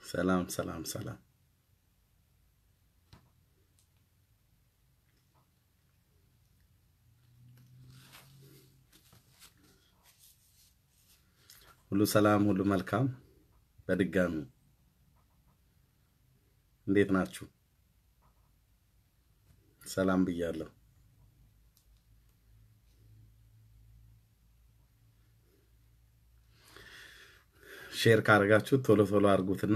ሰላም ሰላም ሰላም። ሁሉ ሰላም፣ ሁሉ መልካም። በድጋሚ እንዴት ናችሁ? ሰላም ብያለሁ። ሼር ካደረጋችሁ ቶሎ ቶሎ አድርጉትና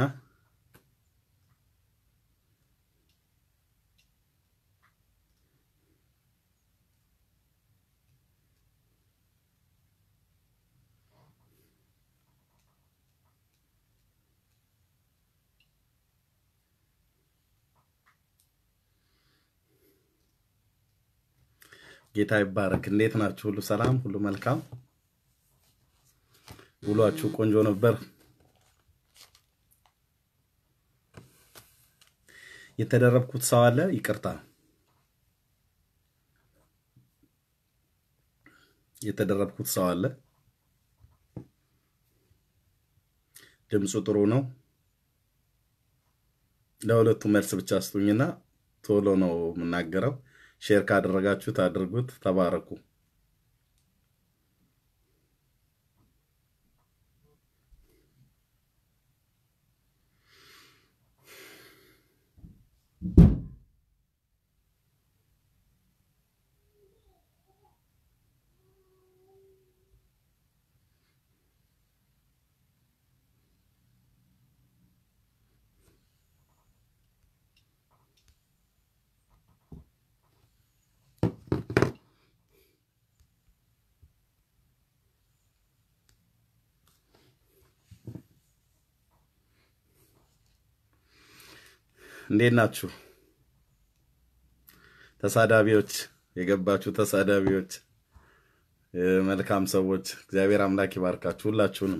ጌታ ይባረክ። እንዴት ናችሁ? ሁሉ ሰላም፣ ሁሉ መልካም። ውሏችሁ ቆንጆ ነበር? የተደረብኩት ሰው አለ? ይቅርታ፣ የተደረብኩት ሰው አለ? ድምፁ ጥሩ ነው። ለሁለቱ መልስ ብቻ ስጡኝና ቶሎ ነው የምናገረው። ሼር ካደረጋችሁት አድርጉት። ተባረኩ። እንዴት ናችሁ? ተሳዳቢዎች፣ የገባችሁ ተሳዳቢዎች፣ መልካም ሰዎች፣ እግዚአብሔር አምላክ ይባርካችሁ ሁላችሁንም።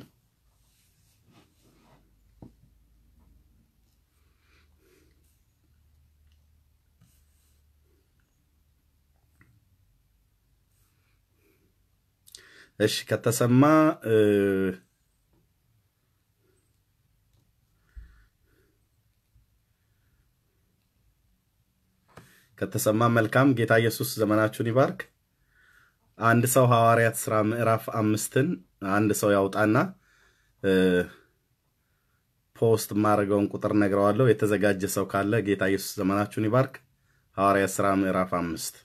እሺ ከተሰማ ከተሰማ መልካም። ጌታ ኢየሱስ ዘመናችሁን ይባርክ። አንድ ሰው ሐዋርያት ሥራ ምዕራፍ አምስትን አንድ ሰው ያውጣና ፖስት የማደርገውን ቁጥር ነግረዋለሁ። የተዘጋጀ ሰው ካለ ጌታ ኢየሱስ ዘመናችሁን ይባርክ። ሐዋርያት ሥራ ምዕራፍ አምስት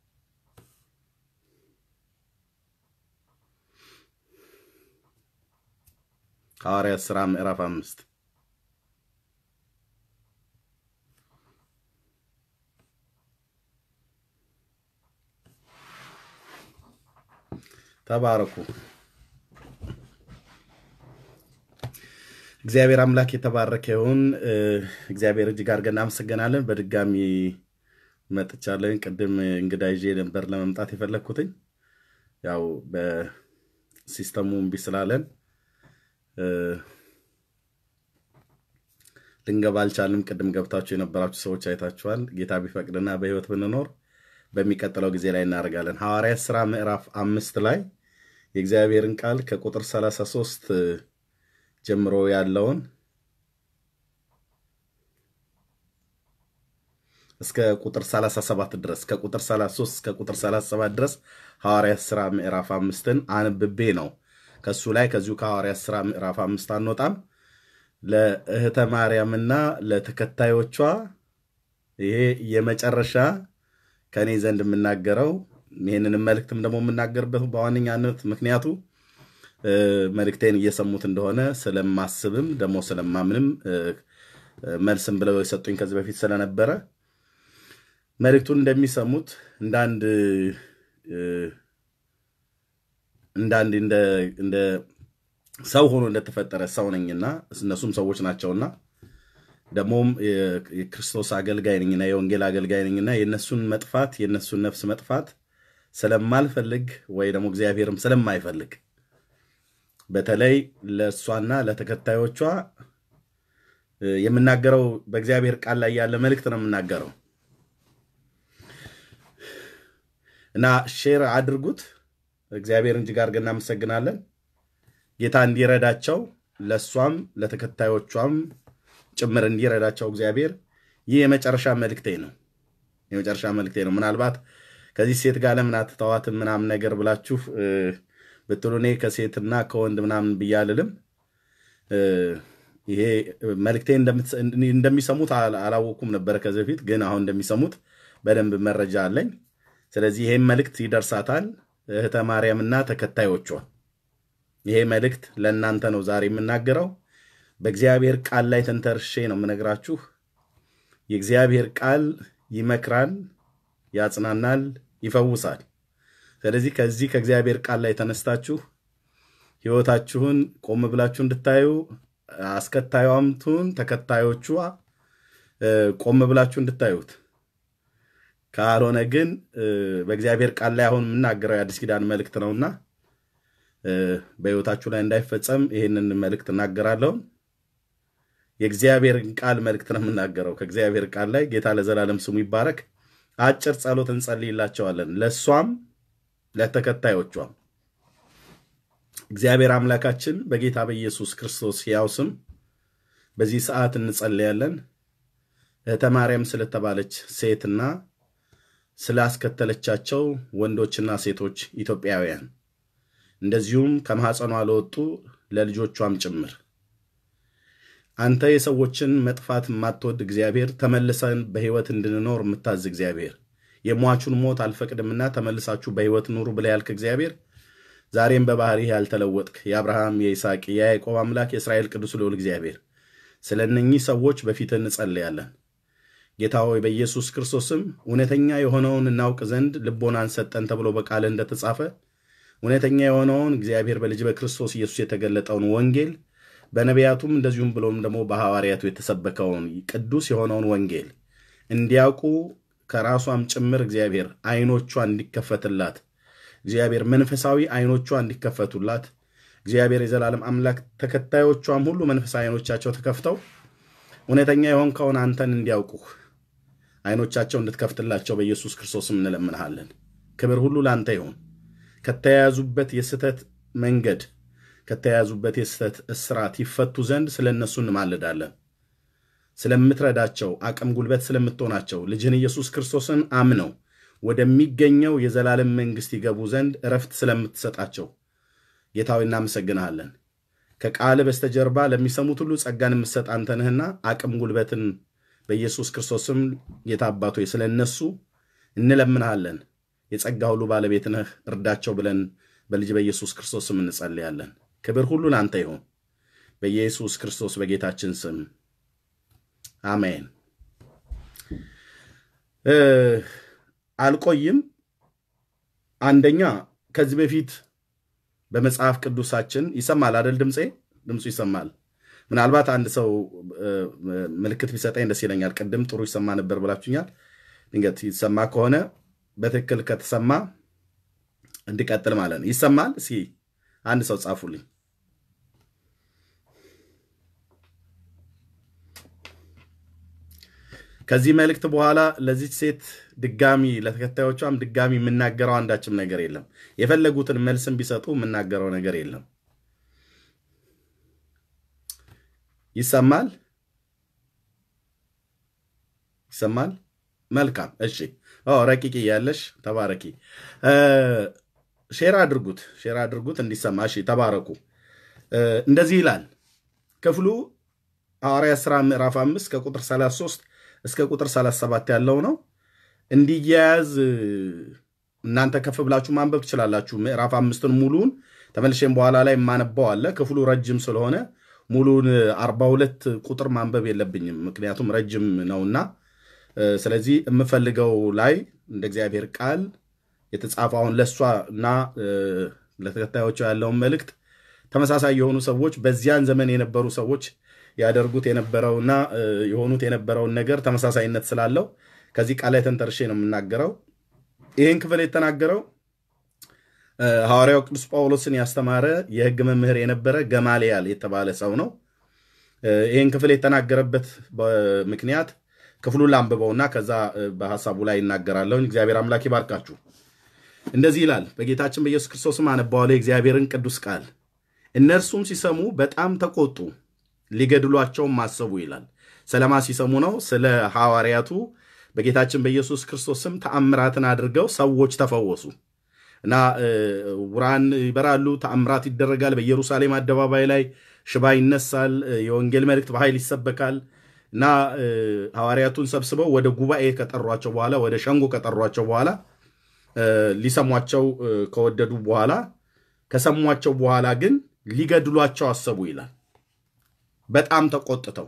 ሐዋርያት ሥራ ምዕራፍ አምስት ተባረኩ። እግዚአብሔር አምላክ የተባረከ ይሁን። እግዚአብሔር እጅግ አድርገን እናመሰግናለን። በድጋሚ መጥቻለን። ቅድም እንግዳ ይዤ ነበር ለመምጣት የፈለግኩትኝ ያው በሲስተሙ እምቢ ስላለን ልንገባ አልቻልም። ቅድም ገብታችሁ የነበራችሁ ሰዎች አይታችኋል። ጌታ ቢፈቅድና በሕይወት ብንኖር በሚቀጥለው ጊዜ ላይ እናደርጋለን። ሐዋርያት ሥራ ምዕራፍ አምስት ላይ የእግዚአብሔርን ቃል ከቁጥር 33 ጀምሮ ያለውን እስከ ቁጥር 37 ድረስ ከቁጥር 33 እስከ ቁጥር 37 ድረስ ሐዋርያት ሥራ ምዕራፍ አምስትን አንብቤ ነው። ከሱ ላይ ከዚሁ ከሐዋርያት ሥራ ምዕራፍ አምስት አንወጣም። ለእህተ ማርያምና ለተከታዮቿ ይሄ የመጨረሻ ከእኔ ዘንድ የምናገረው ይህንንም መልእክትም ደግሞ የምናገርበት በዋነኛነት ምክንያቱ መልእክቴን እየሰሙት እንደሆነ ስለማስብም ደግሞ ስለማምንም መልስም ብለው የሰጡኝ ከዚህ በፊት ስለነበረ መልእክቱን እንደሚሰሙት እንዳንድ እንዳንድ እንደ ሰው ሆኖ እንደተፈጠረ ሰው ነኝና እነሱም ሰዎች ናቸውና ደግሞም የክርስቶስ አገልጋይ ነኝና የወንጌል አገልጋይ ነኝና የእነሱን መጥፋት የእነሱን ነፍስ መጥፋት ስለማልፈልግ ወይ ደግሞ እግዚአብሔርም ስለማይፈልግ በተለይ ለእሷና ለተከታዮቿ የምናገረው በእግዚአብሔር ቃል ላይ ያለ መልእክት ነው የምናገረው እና ሼር አድርጉት። እግዚአብሔርን እጅግ አድርገን እናመሰግናለን። ጌታ እንዲረዳቸው ለእሷም ለተከታዮቿም ጭምር እንዲረዳቸው እግዚአብሔር ይህ የመጨረሻ መልእክቴ ነው። የመጨረሻ መልእክቴ ነው። ምናልባት ከዚህ ሴት ጋር ለምን አትተዋትም ምናምን ነገር ብላችሁ ብትሉ እኔ ከሴትና ከወንድ ምናምን ብዬ አልልም። ይሄ መልእክቴ እንደሚሰሙት አላወኩም ነበረ ከዚህ በፊት ግን አሁን እንደሚሰሙት በደንብ መረጃ አለኝ። ስለዚህ ይሄም መልእክት ይደርሳታል እህተ ማርያምና ተከታዮቿ። ይሄ መልእክት ለእናንተ ነው ዛሬ የምናገረው። በእግዚአብሔር ቃል ላይ ተንተርሼ ነው የምነግራችሁ። የእግዚአብሔር ቃል ይመክራል፣ ያጽናናል፣ ይፈውሳል። ስለዚህ ከዚህ ከእግዚአብሔር ቃል ላይ ተነስታችሁ ሕይወታችሁን ቆም ብላችሁ እንድታዩ አስከታዩምቱን ተከታዮቿ ቆም ብላችሁ እንድታዩት ካልሆነ ግን በእግዚአብሔር ቃል ላይ አሁን የምናገረው የአዲስ ኪዳን መልእክት ነውና በሕይወታችሁ ላይ እንዳይፈጸም ይህንን መልእክት እናገራለሁ። የእግዚአብሔርን ቃል መልእክት ነው የምናገረው። ከእግዚአብሔር ቃል ላይ ጌታ ለዘላለም ስሙ ይባረክ። አጭር ጸሎት እንጸልይላቸዋለን፣ ለእሷም ለተከታዮቿም። እግዚአብሔር አምላካችን በጌታ በኢየሱስ ክርስቶስ ሕያው ስም በዚህ ሰዓት እንጸልያለን። እህተ ማርያም ስለተባለች ሴትና ስላስከተለቻቸው ወንዶችና ሴቶች ኢትዮጵያውያን እንደዚሁም ከማኅፀኗ ለወጡ ለልጆቿም ጭምር አንተ የሰዎችን መጥፋት የማትወድ እግዚአብሔር ተመልሰን በሕይወት እንድንኖር የምታዝ እግዚአብሔር የሟቹን ሞት አልፈቅድምና ተመልሳችሁ በሕይወት ኑሩ ብለህ ያልክ እግዚአብሔር ዛሬም በባህሪህ ያልተለወጥክ የአብርሃም የይስሐቅ የያዕቆብ አምላክ የእስራኤል ቅዱስ ልዑል እግዚአብሔር ስለ እነኚህ ሰዎች በፊትህ እንጸልያለን። ጌታ ሆይ በኢየሱስ ክርስቶስም እውነተኛ የሆነውን እናውቅ ዘንድ ልቦናን ሰጠን ተብሎ በቃልህ እንደተጻፈ እውነተኛ የሆነውን እግዚአብሔር በልጅ በክርስቶስ ኢየሱስ የተገለጠውን ወንጌል በነቢያቱም እንደዚሁም ብሎም ደግሞ በሐዋርያቱ የተሰበከውን ቅዱስ የሆነውን ወንጌል እንዲያውቁ ከራሷም ጭምር እግዚአብሔር ዓይኖቿ እንዲከፈትላት እግዚአብሔር መንፈሳዊ ዓይኖቿ እንዲከፈቱላት እግዚአብሔር የዘላለም አምላክ ተከታዮቿም ሁሉ መንፈሳዊ ዓይኖቻቸው ተከፍተው እውነተኛ የሆንከውን አንተን እንዲያውቁህ ዓይኖቻቸው እንድትከፍትላቸው በኢየሱስ ክርስቶስም እንለምንሃለን። ክብር ሁሉ ለአንተ ይሁን። ከተያያዙበት የስህተት መንገድ ከተያያዙበት የስህተት እስራት ይፈቱ ዘንድ ስለ እነሱ እንማልዳለን። ስለምትረዳቸው አቅም፣ ጉልበት ስለምትሆናቸው ልጅህን ኢየሱስ ክርስቶስን አምነው ወደሚገኘው የዘላለም መንግሥት ይገቡ ዘንድ እረፍት ስለምትሰጣቸው ጌታዊ እናመሰግንሃለን። ከቃል በስተጀርባ ለሚሰሙት ሁሉ ጸጋን የምትሰጥ አንተ ነህና አቅም ጉልበትን በኢየሱስ ክርስቶስም ጌታ አባቶ ስለ እነሱ እንለምንሃለን። የጸጋ ሁሉ ባለቤት ነህ፣ እርዳቸው ብለን በልጅ በኢየሱስ ክርስቶስ ስም እንጸልያለን። ክብር ሁሉ ለአንተ ይሁን፣ በኢየሱስ ክርስቶስ በጌታችን ስም አሜን። አልቆይም። አንደኛ ከዚህ በፊት በመጽሐፍ ቅዱሳችን ይሰማል አደል? ድምፄ ድምፁ ይሰማል። ምናልባት አንድ ሰው ምልክት ቢሰጠኝ ደስ ይለኛል። ቅድም ጥሩ ይሰማ ነበር ብላችሁኛል። ድንገት ይሰማ ከሆነ በትክክል ከተሰማ እንዲቀጥል ማለት ነው። ይሰማል? እስኪ አንድ ሰው ጻፉልኝ። ከዚህ መልእክት በኋላ ለዚች ሴት ድጋሚ ለተከታዮቿም ድጋሚ የምናገረው አንዳችም ነገር የለም። የፈለጉትን መልስም ቢሰጡ የምናገረው ነገር የለም። ይሰማል? ይሰማል? መልካም እሺ። ረቂቅ እያለሽ ተባረኪ። ሼር አድርጉት፣ ሼር አድርጉት እንዲሰማ። እሺ፣ ተባረኩ። እንደዚህ ይላል ክፍሉ ሐዋርያት ሥራ ምዕራፍ 5 ከቁጥር 33 እስከ ቁጥር 37 ያለው ነው። እንዲያያዝ እናንተ ከፍ ብላችሁ ማንበብ ትችላላችሁ። ምዕራፍ አምስትን ሙሉን ተመልሼም በኋላ ላይ የማነባው አለ። ክፍሉ ረጅም ስለሆነ ሙሉን 42 ቁጥር ማንበብ የለብኝም ምክንያቱም ረጅም ነውና ስለዚህ የምፈልገው ላይ እንደ እግዚአብሔር ቃል የተጻፈውን ለእሷ እና ለተከታዮቿ ያለውን መልእክት ተመሳሳይ የሆኑ ሰዎች በዚያን ዘመን የነበሩ ሰዎች ያደርጉት የነበረውና የሆኑት የነበረውን ነገር ተመሳሳይነት ስላለው ከዚህ ቃል ላይ ተንተርሼ ነው የምናገረው። ይህን ክፍል የተናገረው ሐዋርያው ቅዱስ ጳውሎስን ያስተማረ የሕግ መምህር የነበረ ገማልያል የተባለ ሰው ነው። ይህን ክፍል የተናገረበት ምክንያት ክፍሉን ላንብበውና ከዛ በሀሳቡ ላይ ይናገራለሁኝ። እግዚአብሔር አምላክ ይባርካችሁ። እንደዚህ ይላል። በጌታችን በኢየሱስ ክርስቶስም አነባዋለሁ የእግዚአብሔርን ቅዱስ ቃል። እነርሱም ሲሰሙ በጣም ተቆጡ፣ ሊገድሏቸውም አሰቡ ይላል። ስለማ ሲሰሙ ነው? ስለ ሐዋርያቱ በጌታችን በኢየሱስ ክርስቶስ ስም ተአምራትን አድርገው ሰዎች ተፈወሱ እና ዕውራን ይበራሉ፣ ተአምራት ይደረጋል። በኢየሩሳሌም አደባባይ ላይ ሽባ ይነሳል፣ የወንጌል መልእክት በኃይል ይሰበካል እና ሐዋርያቱን ሰብስበው ወደ ጉባኤ ከጠሯቸው በኋላ ወደ ሸንጎ ከጠሯቸው በኋላ ሊሰሟቸው ከወደዱ በኋላ ከሰሟቸው በኋላ ግን ሊገድሏቸው አሰቡ ይላል። በጣም ተቆጥተው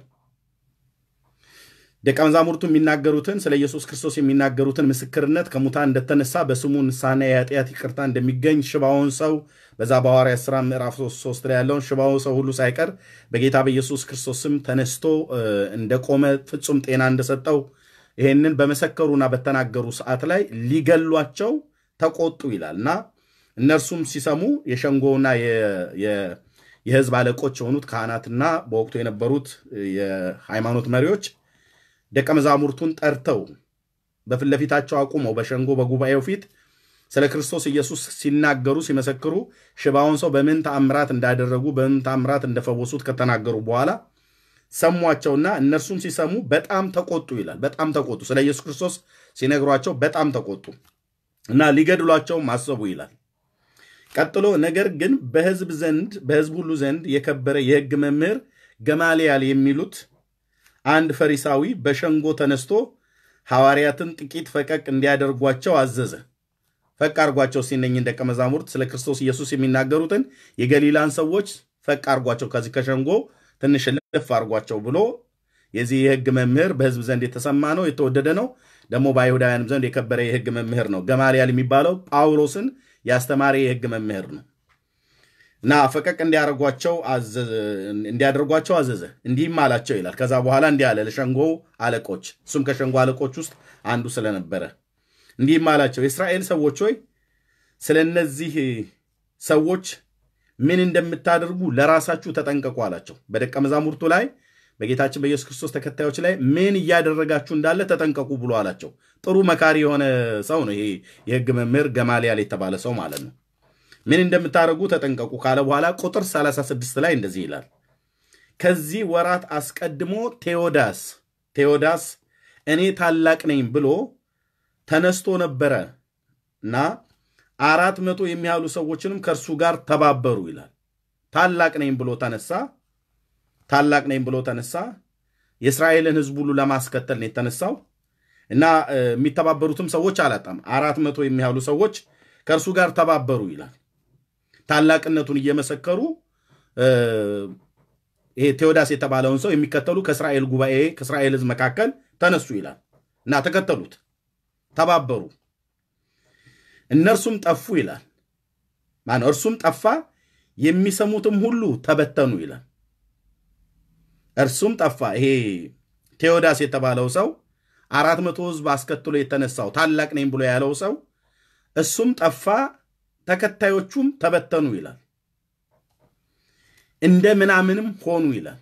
ደቀ መዛሙርቱ የሚናገሩትን ስለ ኢየሱስ ክርስቶስ የሚናገሩትን ምስክርነት ከሙታን እንደተነሳ በስሙ ንስሐና የኃጢአት ይቅርታ እንደሚገኝ ሽባውን ሰው በዛ በሐዋርያት ሥራ ምዕራፍ ሶስት ላይ ያለውን ሽባውን ሰው ሁሉ ሳይቀር በጌታ በኢየሱስ ክርስቶስ ስም ተነስቶ እንደቆመ ፍጹም ጤና እንደሰጠው ይሄንን በመሰከሩና በተናገሩ ሰዓት ላይ ሊገሏቸው ተቆጡ ይላል እና እነርሱም ሲሰሙ የሸንጎና የሕዝብ አለቆች የሆኑት ካህናትና በወቅቱ የነበሩት የሃይማኖት መሪዎች ደቀ መዛሙርቱን ጠርተው በፊት ለፊታቸው አቁመው በሸንጎ በጉባኤው ፊት ስለ ክርስቶስ ኢየሱስ ሲናገሩ ሲመሰክሩ ሽባውን ሰው በምን ተአምራት እንዳደረጉ በምን ተአምራት እንደፈወሱት ከተናገሩ በኋላ ሰሟቸውና እነርሱም ሲሰሙ በጣም ተቆጡ ይላል። በጣም ተቆጡ። ስለ ኢየሱስ ክርስቶስ ሲነግሯቸው በጣም ተቆጡ እና ሊገድሏቸውም አሰቡ ይላል። ቀጥሎ ነገር ግን በሕዝብ ዘንድ በሕዝብ ሁሉ ዘንድ የከበረ የሕግ መምህር ገማልያል የሚሉት አንድ ፈሪሳዊ በሸንጎ ተነስቶ ሐዋርያትን ጥቂት ፈቀቅ እንዲያደርጓቸው አዘዘ። ፈቅ አርጓቸው ሲነኝን ደቀ መዛሙርት ስለ ክርስቶስ ኢየሱስ የሚናገሩትን የገሊላን ሰዎች ፈቅ አርጓቸው፣ ከዚህ ከሸንጎ ትንሽ ልፍ አርጓቸው ብሎ የዚህ የሕግ መምህር በሕዝብ ዘንድ የተሰማ ነው፣ የተወደደ ነው። ደግሞ በአይሁዳውያንም ዘንድ የከበረ የሕግ መምህር ነው። ገማልያል የሚባለው ጳውሎስን ያስተማረ የሕግ መምህር ነው እና ፈቀቅ እንዲያደርጓቸው አዘዘ። እንዲህም አላቸው ይላል። ከዛ በኋላ እንዲህ አለ ለሸንጎ አለቆች፣ እሱም ከሸንጎ አለቆች ውስጥ አንዱ ስለነበረ እንዲህም አላቸው፣ የእስራኤል ሰዎች ሆይ ስለ እነዚህ ሰዎች ምን እንደምታደርጉ ለራሳችሁ ተጠንቀቁ አላቸው። በደቀ መዛሙርቱ ላይ በጌታችን በኢየሱስ ክርስቶስ ተከታዮች ላይ ምን እያደረጋችሁ እንዳለ ተጠንቀቁ ብሎ አላቸው። ጥሩ መካሪ የሆነ ሰው ነው ይሄ የሕግ መምህር ገማልያል የተባለ ሰው ማለት ነው። ምን እንደምታደርጉ ተጠንቀቁ ካለ በኋላ ቁጥር 36 ላይ እንደዚህ ይላል። ከዚህ ወራት አስቀድሞ ቴዎዳስ ቴዎዳስ እኔ ታላቅ ነኝ ብሎ ተነስቶ ነበረ እና አራት መቶ የሚያህሉ ሰዎችንም ከእርሱ ጋር ተባበሩ ይላል። ታላቅ ነኝ ብሎ ተነሳ። ታላቅ ነኝ ብሎ ተነሳ። የእስራኤልን ሕዝብ ሁሉ ለማስከተል ነው የተነሳው እና የሚተባበሩትም ሰዎች አላጣም። አራት መቶ የሚያህሉ ሰዎች ከእርሱ ጋር ተባበሩ ይላል። ታላቅነቱን እየመሰከሩ ይሄ ቴዎዳስ የተባለውን ሰው የሚከተሉ ከእስራኤል ጉባኤ ከእስራኤል ሕዝብ መካከል ተነሱ ይላል እና ተከተሉት፣ ተባበሩ። እነርሱም ጠፉ ይላል። ማነው? እርሱም ጠፋ፣ የሚሰሙትም ሁሉ ተበተኑ ይላል። እርሱም ጠፋ። ይሄ ቴዎዳስ የተባለው ሰው አራት መቶ ሕዝብ አስከትሎ የተነሳው ታላቅ ነኝ ብሎ ያለው ሰው እሱም ጠፋ፣ ተከታዮቹም ተበተኑ ይላል። እንደ ምናምንም ሆኑ ይላል።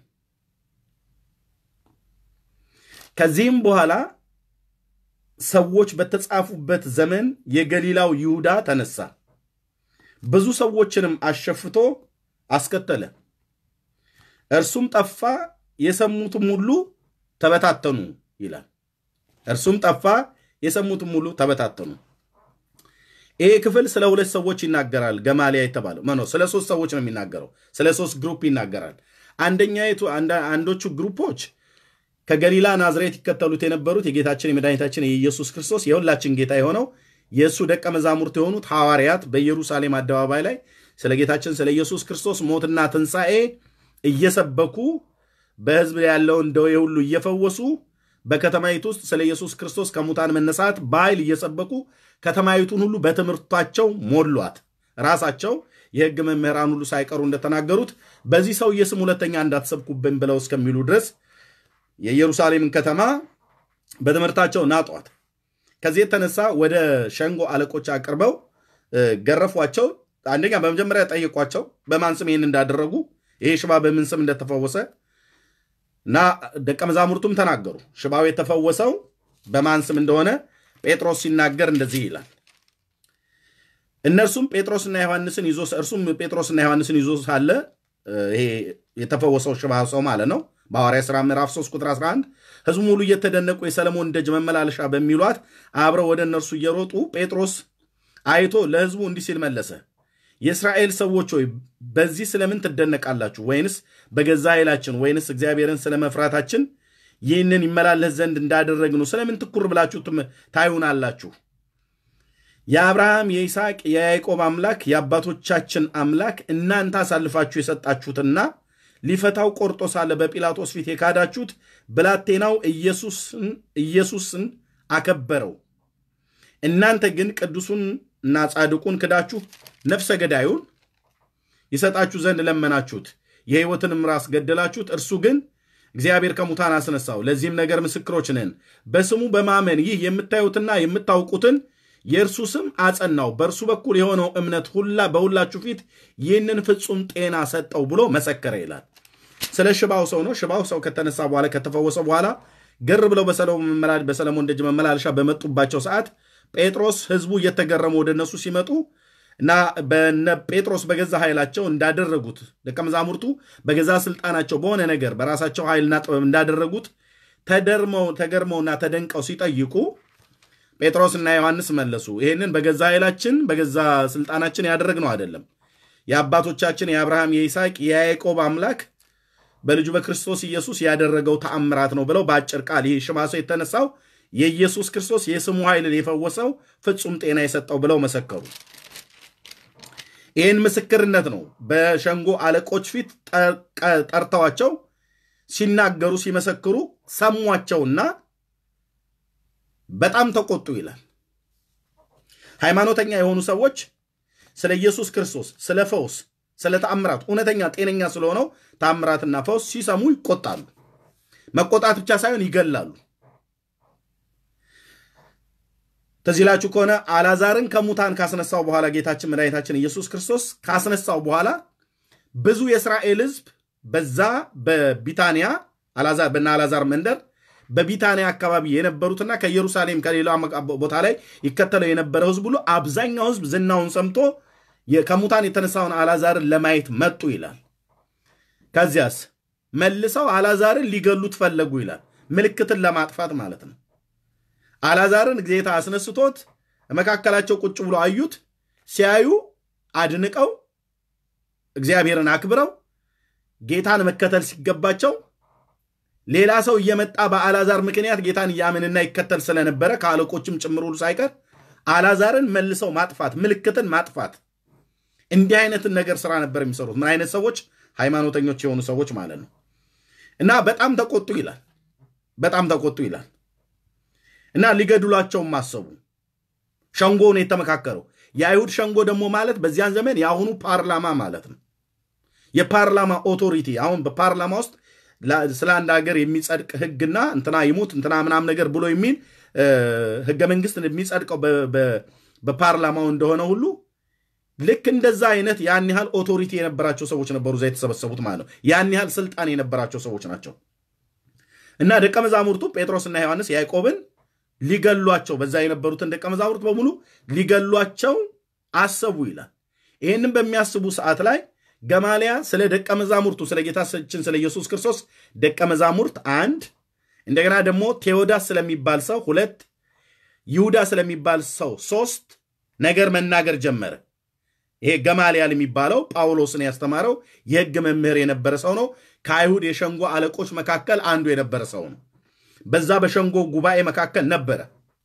ከዚህም በኋላ ሰዎች በተጻፉበት ዘመን የገሊላው ይሁዳ ተነሳ፣ ብዙ ሰዎችንም አሸፍቶ አስከተለ። እርሱም ጠፋ፣ የሰሙትም ሁሉ ተበታተኑ ይላል። እርሱም ጠፋ፣ የሰሙትም ሁሉ ተበታተኑ። ይሄ ክፍል ስለ ሁለት ሰዎች ይናገራል። ገማሊያ የተባለው መኖ ስለ ሶስት ሰዎች ነው የሚናገረው። ስለ ሶስት ግሩፕ ይናገራል። አንደኛይቱ አንዶቹ ግሩፖች ከገሊላ ናዝሬት ይከተሉት የነበሩት የጌታችን የመድኃኒታችን የኢየሱስ ክርስቶስ የሁላችን ጌታ የሆነው የእሱ ደቀ መዛሙርት የሆኑት ሐዋርያት በኢየሩሳሌም አደባባይ ላይ ስለ ጌታችን ስለ ኢየሱስ ክርስቶስ ሞትና ትንሣኤ እየሰበኩ በሕዝብ ያለውን ደዌ ሁሉ እየፈወሱ በከተማይቱ ውስጥ ስለ ኢየሱስ ክርስቶስ ከሙታን መነሳት በኃይል እየሰበኩ ከተማይቱን ሁሉ በትምህርታቸው ሞሏት። ራሳቸው የሕግ መምህራን ሁሉ ሳይቀሩ እንደተናገሩት በዚህ ሰውዬ ስም ሁለተኛ እንዳትሰብኩብን ብለው እስከሚሉ ድረስ የኢየሩሳሌምን ከተማ በትምህርታቸው ናጧት። ከዚህ የተነሳ ወደ ሸንጎ አለቆች አቅርበው ገረፏቸው። አንደኛ በመጀመሪያ ጠየቋቸው በማን ስም ይህን እንዳደረጉ፣ ይሄ ሽባ በምን ስም እንደተፈወሰ እና ደቀ መዛሙርቱም ተናገሩ። ሽባው የተፈወሰው በማን ስም እንደሆነ ጴጥሮስ ሲናገር እንደዚህ ይላል። እነርሱም ጴጥሮስና ዮሐንስን ይዞ እርሱም ጴጥሮስና ዮሐንስን ይዞ ሳለ ይሄ የተፈወሰው ሽባ ሰው ማለት ነው በሐዋርያ ሥራ ምዕራፍ 3 ቁጥር 11 ሕዝቡ ሙሉ እየተደነቁ የሰለሞን ደጅ መመላለሻ በሚሏት አብረው ወደ እነርሱ እየሮጡ ጴጥሮስ አይቶ ለሕዝቡ እንዲህ ሲል መለሰ። የእስራኤል ሰዎች ሆይ በዚህ ስለምን ትደነቃላችሁ? ወይንስ በገዛ ኃይላችን ወይንስ እግዚአብሔርን ስለ መፍራታችን ይህንን ይመላለስ ዘንድ እንዳደረግነው ስለምን ትኩር ብላችሁ ታዩናላችሁ? የአብርሃም የይስሐቅ የያዕቆብ አምላክ የአባቶቻችን አምላክ እናንተ አሳልፋችሁ የሰጣችሁትና ሊፈታው ቆርጦ ሳለ በጲላጦስ ፊት የካዳችሁት ብላቴናው ኢየሱስን አከበረው። እናንተ ግን ቅዱሱን እና ጻድቁን ክዳችሁ ነፍሰ ገዳዩን ይሰጣችሁ ዘንድ ለመናችሁት፣ የሕይወትንም ራስ ገደላችሁት። እርሱ ግን እግዚአብሔር ከሙታን አስነሳው። ለዚህም ነገር ምስክሮች ነን። በስሙ በማመን ይህ የምታዩትና የምታውቁትን የእርሱ ስም አጸናው። በእርሱ በኩል የሆነው እምነት ሁላ በሁላችሁ ፊት ይህንን ፍጹም ጤና ሰጠው ብሎ መሰከረ ይላል። ስለ ሽባው ሰው ነው። ሽባው ሰው ከተነሳ በኋላ ከተፈወሰ በኋላ ገር ብለው በሰለሞን ደጅ መመላለሻ በመጡባቸው ሰዓት ጴጥሮስ ሕዝቡ እየተገረሙ ወደ እነሱ ሲመጡ እና በነ ጴጥሮስ በገዛ ኃይላቸው እንዳደረጉት ደቀ መዛሙርቱ በገዛ ስልጣናቸው በሆነ ነገር በራሳቸው ኃይልና ጥበብ እንዳደረጉት ተደርመው ተገርመውና ተደንቀው ሲጠይቁ ጴጥሮስና ዮሐንስ መለሱ፣ ይህንን በገዛ ኃይላችን በገዛ ስልጣናችን ያደረግነው አይደለም። የአባቶቻችን የአብርሃም የይስሐቅ የያዕቆብ አምላክ በልጁ በክርስቶስ ኢየሱስ ያደረገው ተአምራት ነው ብለው በአጭር ቃል ይህ ሽባ ሰው የተነሳው የኢየሱስ ክርስቶስ የስሙ ኃይልን የፈወሰው ፍጹም ጤና የሰጠው ብለው መሰከሩ። ይህን ምስክርነት ነው በሸንጎ አለቆች ፊት ጠርተዋቸው ሲናገሩ ሲመሰክሩ ሰሟቸውና በጣም ተቆጡ ይላል። ሃይማኖተኛ የሆኑ ሰዎች ስለ ኢየሱስ ክርስቶስ፣ ስለ ፈውስ፣ ስለ ተአምራት እውነተኛ ጤነኛ ስለሆነው ተአምራትና ፈውስ ሲሰሙ ይቆጣሉ። መቆጣት ብቻ ሳይሆን ይገላሉ። ተዚህ ላችሁ ከሆነ አላዛርን ከሙታን ካስነሳው በኋላ ጌታችን መድኃኒታችን ኢየሱስ ክርስቶስ ካስነሳው በኋላ ብዙ የእስራኤል ሕዝብ በዛ በቢታንያ በና አላዛር መንደር በቢታንያ አካባቢ የነበሩትና ከኢየሩሳሌም ከሌላ ቦታ ላይ ይከተለው የነበረው ሕዝብ ሁሉ አብዛኛው ሕዝብ ዝናውን ሰምቶ ከሙታን የተነሳውን አላዛርን ለማየት መጡ ይላል። ከዚያስ መልሰው አላዛርን ሊገሉት ፈለጉ ይላል። ምልክትን ለማጥፋት ማለት ነው። አላዛርን ጌታ አስነስቶት መካከላቸው ቁጭ ብሎ አዩት። ሲያዩ አድንቀው እግዚአብሔርን አክብረው ጌታን መከተል ሲገባቸው ሌላ ሰው እየመጣ በአላዛር ምክንያት ጌታን እያምንና ይከተል ስለነበረ ከአለቆችም ጭምር ሁሉ ሳይቀር አላዛርን መልሰው ማጥፋት፣ ምልክትን ማጥፋት፣ እንዲህ አይነትን ነገር ስራ ነበር የሚሰሩት። ምን አይነት ሰዎች? ሃይማኖተኞች የሆኑ ሰዎች ማለት ነው። እና በጣም ተቆጡ ይላል። በጣም ተቆጡ ይላል። እና ሊገድሏቸውም አሰቡ። ሸንጎ ነው የተመካከረው። የአይሁድ ሸንጎ ደግሞ ማለት በዚያን ዘመን የአሁኑ ፓርላማ ማለት ነው። የፓርላማ ኦቶሪቲ አሁን በፓርላማ ውስጥ ስለ አንድ ሀገር የሚጸድቅ ህግና እንትና ይሙት እንትና ምናም ነገር ብሎ የሚል ህገ መንግስት የሚጸድቀው በፓርላማው እንደሆነ ሁሉ ልክ እንደዛ አይነት ያን ያህል ኦቶሪቲ የነበራቸው ሰዎች ነበሩ እዛ የተሰበሰቡት ማለት ነው። ያን ያህል ስልጣን የነበራቸው ሰዎች ናቸው። እና ደቀ መዛሙርቱ ጴጥሮስና ዮሐንስ ያዕቆብን ሊገሏቸው በዛ የነበሩትን ደቀ መዛሙርት በሙሉ ሊገሏቸው አሰቡ ይላል። ይህንም በሚያስቡ ሰዓት ላይ ገማሊያ ስለ ደቀ መዛሙርቱ ስለ ጌታችን ስለ ኢየሱስ ክርስቶስ ደቀ መዛሙርት አንድ፣ እንደገና ደግሞ ቴዎዳስ ስለሚባል ሰው ሁለት፣ ይሁዳ ስለሚባል ሰው ሶስት ነገር መናገር ጀመረ። ይሄ ገማልያል የሚባለው ጳውሎስን ያስተማረው የሕግ መምህር የነበረ ሰው ነው። ከአይሁድ የሸንጎ አለቆች መካከል አንዱ የነበረ ሰው ነው። በዛ በሸንጎ ጉባኤ መካከል ነበረ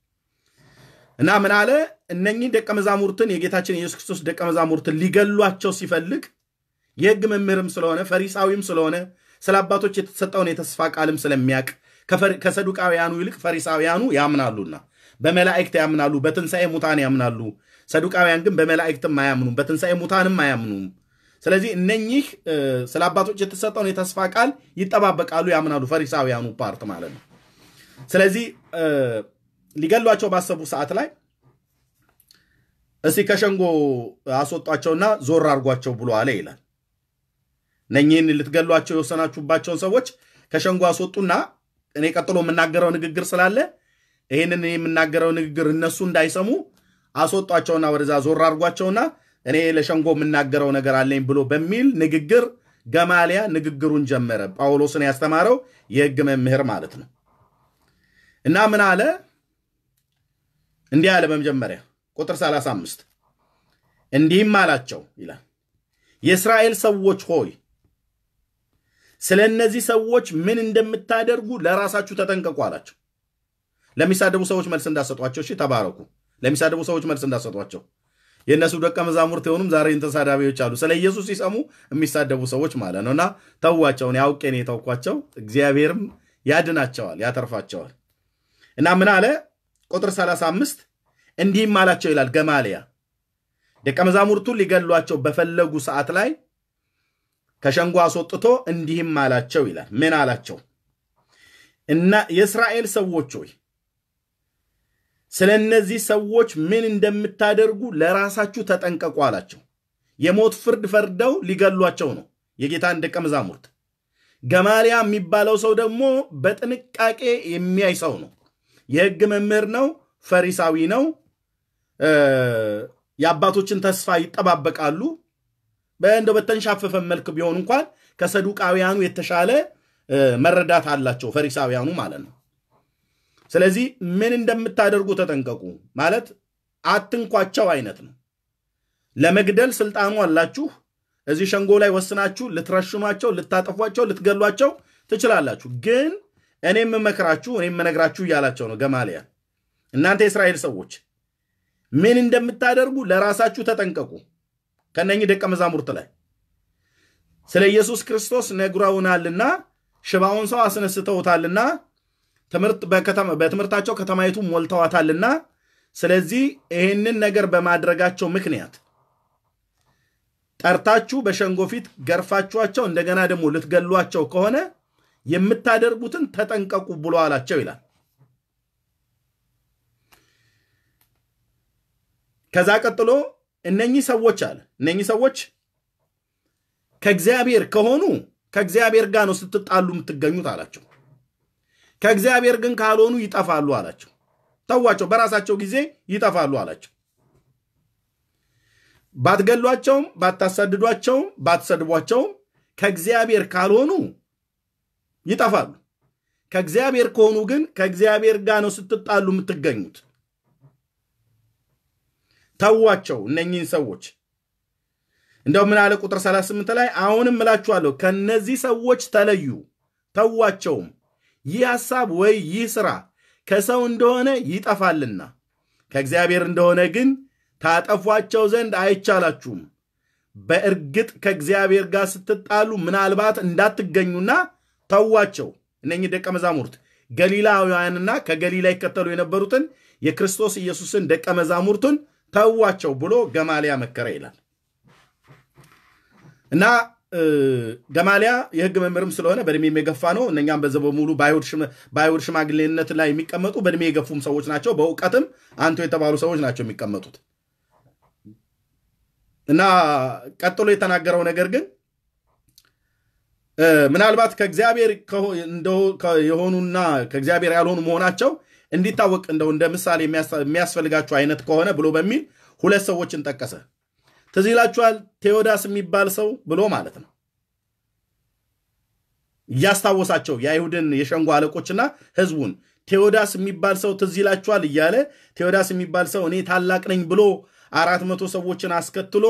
እና ምን አለ? እነኚህ ደቀ መዛሙርትን የጌታችን የኢየሱስ ክርስቶስ ደቀ መዛሙርትን ሊገሏቸው ሲፈልግ የሕግ መምህርም ስለሆነ ፈሪሳዊም ስለሆነ ስለ አባቶች የተሰጠውን የተስፋ ቃልም ስለሚያውቅ ከሰዱቃውያኑ ይልቅ ፈሪሳውያኑ ያምናሉና በመላእክት ያምናሉ፣ በትንሣኤ ሙታን ያምናሉ። ሰዱቃውያን ግን በመላእክትም አያምኑም፣ በትንሣኤ ሙታንም አያምኑም። ስለዚህ እነኚህ ስለ አባቶች የተሰጠውን የተስፋ ቃል ይጠባበቃሉ፣ ያምናሉ። ፈሪሳውያኑ ፓርት ማለት ነው። ስለዚህ ሊገሏቸው ባሰቡ ሰዓት ላይ እስቲ ከሸንጎ አስወጧቸውና ዞር አድርጓቸው ብሎ አለ ይላል። እነኚህን ልትገሏቸው የወሰናችሁባቸውን ሰዎች ከሸንጎ አስወጡና እኔ ቀጥሎ የምናገረው ንግግር ስላለ ይህንን የምናገረው ንግግር እነሱ እንዳይሰሙ አስወጧቸውና ወደዛ ዞር አድርጓቸውና እኔ ለሸንጎ የምናገረው ነገር አለኝ ብሎ በሚል ንግግር ገማሊያ ንግግሩን ጀመረ። ጳውሎስን ያስተማረው የሕግ መምህር ማለት ነው። እና ምን አለ? እንዲህ አለ። በመጀመሪያ ቁጥር 35 እንዲህም አላቸው ይላል፣ የእስራኤል ሰዎች ሆይ ስለ እነዚህ ሰዎች ምን እንደምታደርጉ ለራሳችሁ ተጠንቀቁ አላቸው። ለሚሳደቡ ሰዎች መልስ እንዳሰጧቸው፣ እሺ ተባረኩ። ለሚሳደቡ ሰዎች መልስ እንዳሰጧቸው የእነሱ ደቀ መዛሙርት የሆኑም ዛሬ ተሳዳቢዎች አሉ። ስለ ኢየሱስ ሲሰሙ የሚሳደቡ ሰዎች ማለት ነው። እና ተዋቸውን ያውቄ ነው የተውኳቸው። እግዚአብሔርም ያድናቸዋል፣ ያተርፋቸዋል። እና ምን አለ ቁጥር 35 እንዲህም አላቸው ይላል ገማልያ ደቀ መዛሙርቱን ሊገሏቸው በፈለጉ ሰዓት ላይ ከሸንጎ አስወጥቶ እንዲህም አላቸው ይላል። ምን አላቸው? እና የእስራኤል ሰዎች ሆይ ስለ እነዚህ ሰዎች ምን እንደምታደርጉ ለራሳችሁ ተጠንቀቁ አላቸው። የሞት ፍርድ ፈርደው ሊገሏቸው ነው የጌታን ደቀ መዛሙርት። ገማልያ የሚባለው ሰው ደግሞ በጥንቃቄ የሚያይ ሰው ነው። የሕግ መምህር ነው። ፈሪሳዊ ነው። የአባቶችን ተስፋ ይጠባበቃሉ። በእንደ በተንሻፈፈ መልክ ቢሆን እንኳን ከሰዱቃውያኑ የተሻለ መረዳት አላቸው ፈሪሳውያኑ ማለት ነው። ስለዚህ ምን እንደምታደርጉ ተጠንቀቁ ማለት አትንኳቸው አይነት ነው። ለመግደል ስልጣኑ አላችሁ። እዚህ ሸንጎ ላይ ወስናችሁ ልትረሽኗቸው፣ ልታጠፏቸው፣ ልትገሏቸው ትችላላችሁ። ግን እኔ የምመክራችሁ እኔ የምነግራችሁ እያላቸው ነው ገማልያ። እናንተ የእስራኤል ሰዎች ምን እንደምታደርጉ ለራሳችሁ ተጠንቀቁ። ከነኚህ ደቀ መዛሙርት ላይ ስለ ኢየሱስ ክርስቶስ ነግረውናልና ሽባውን ሰው አስነስተውታልና በትምህርታቸው ከተማይቱ ሞልተዋታልና ስለዚህ ይህንን ነገር በማድረጋቸው ምክንያት ጠርታችሁ በሸንጎ ፊት ገርፋችኋቸው እንደገና ደግሞ ልትገሏቸው ከሆነ የምታደርጉትን ተጠንቀቁ ብሎ አላቸው ይላል። ከዛ ቀጥሎ እነኚህ ሰዎች አለ እነኚህ ሰዎች ከእግዚአብሔር ከሆኑ ከእግዚአብሔር ጋር ነው ስትጣሉ የምትገኙት አላቸው። ከእግዚአብሔር ግን ካልሆኑ ይጠፋሉ አላቸው። ተዋቸው፣ በራሳቸው ጊዜ ይጠፋሉ አላቸው። ባትገሏቸውም፣ ባታሳድዷቸውም፣ ባትሰድቧቸውም ከእግዚአብሔር ካልሆኑ ይጠፋሉ። ከእግዚአብሔር ከሆኑ ግን ከእግዚአብሔር ጋር ነው ስትጣሉ የምትገኙት። ተዋቸው እነኚህን ሰዎች። እንደው ምን አለ ቁጥር 38 ላይ አሁንም እላችኋለሁ ከነዚህ ሰዎች ተለዩ፣ ተዋቸውም። ይህ ሐሳብ ወይ ይህ ሥራ ከሰው እንደሆነ ይጠፋልና ከእግዚአብሔር እንደሆነ ግን ታጠፏቸው ዘንድ አይቻላችሁም። በእርግጥ ከእግዚአብሔር ጋር ስትጣሉ ምናልባት እንዳትገኙና ተዋቸው። እነኚህ ደቀ መዛሙርት ገሊላውያንና ከገሊላ ይከተሉ የነበሩትን የክርስቶስ ኢየሱስን ደቀ መዛሙርቱን ተዋቸው ብሎ ገማልያ መከረ ይላል እና ገማልያ የሕግ መምህርም ስለሆነ በእድሜ የገፋ ነው። እነኛም በዘ በሙሉ በአይሁድ ሽማግሌነት ላይ የሚቀመጡ በእድሜ የገፉም ሰዎች ናቸው። በእውቀትም አንቱ የተባሉ ሰዎች ናቸው የሚቀመጡት እና ቀጥሎ የተናገረው ነገር ግን ምናልባት ከእግዚአብሔር የሆኑና ከእግዚአብሔር ያልሆኑ መሆናቸው እንዲታወቅ እንደው እንደ ምሳሌ የሚያስፈልጋችሁ አይነት ከሆነ ብሎ በሚል ሁለት ሰዎችን ጠቀሰ። ትዝ ይላችኋል። ቴዎዳስ የሚባል ሰው ብሎ ማለት ነው እያስታወሳቸው የአይሁድን የሸንጎ አለቆችና ህዝቡን ቴዎዳስ የሚባል ሰው ትዝ ይላችኋል እያለ ቴዎዳስ የሚባል ሰው እኔ ታላቅ ነኝ ብሎ አራት መቶ ሰዎችን አስከትሎ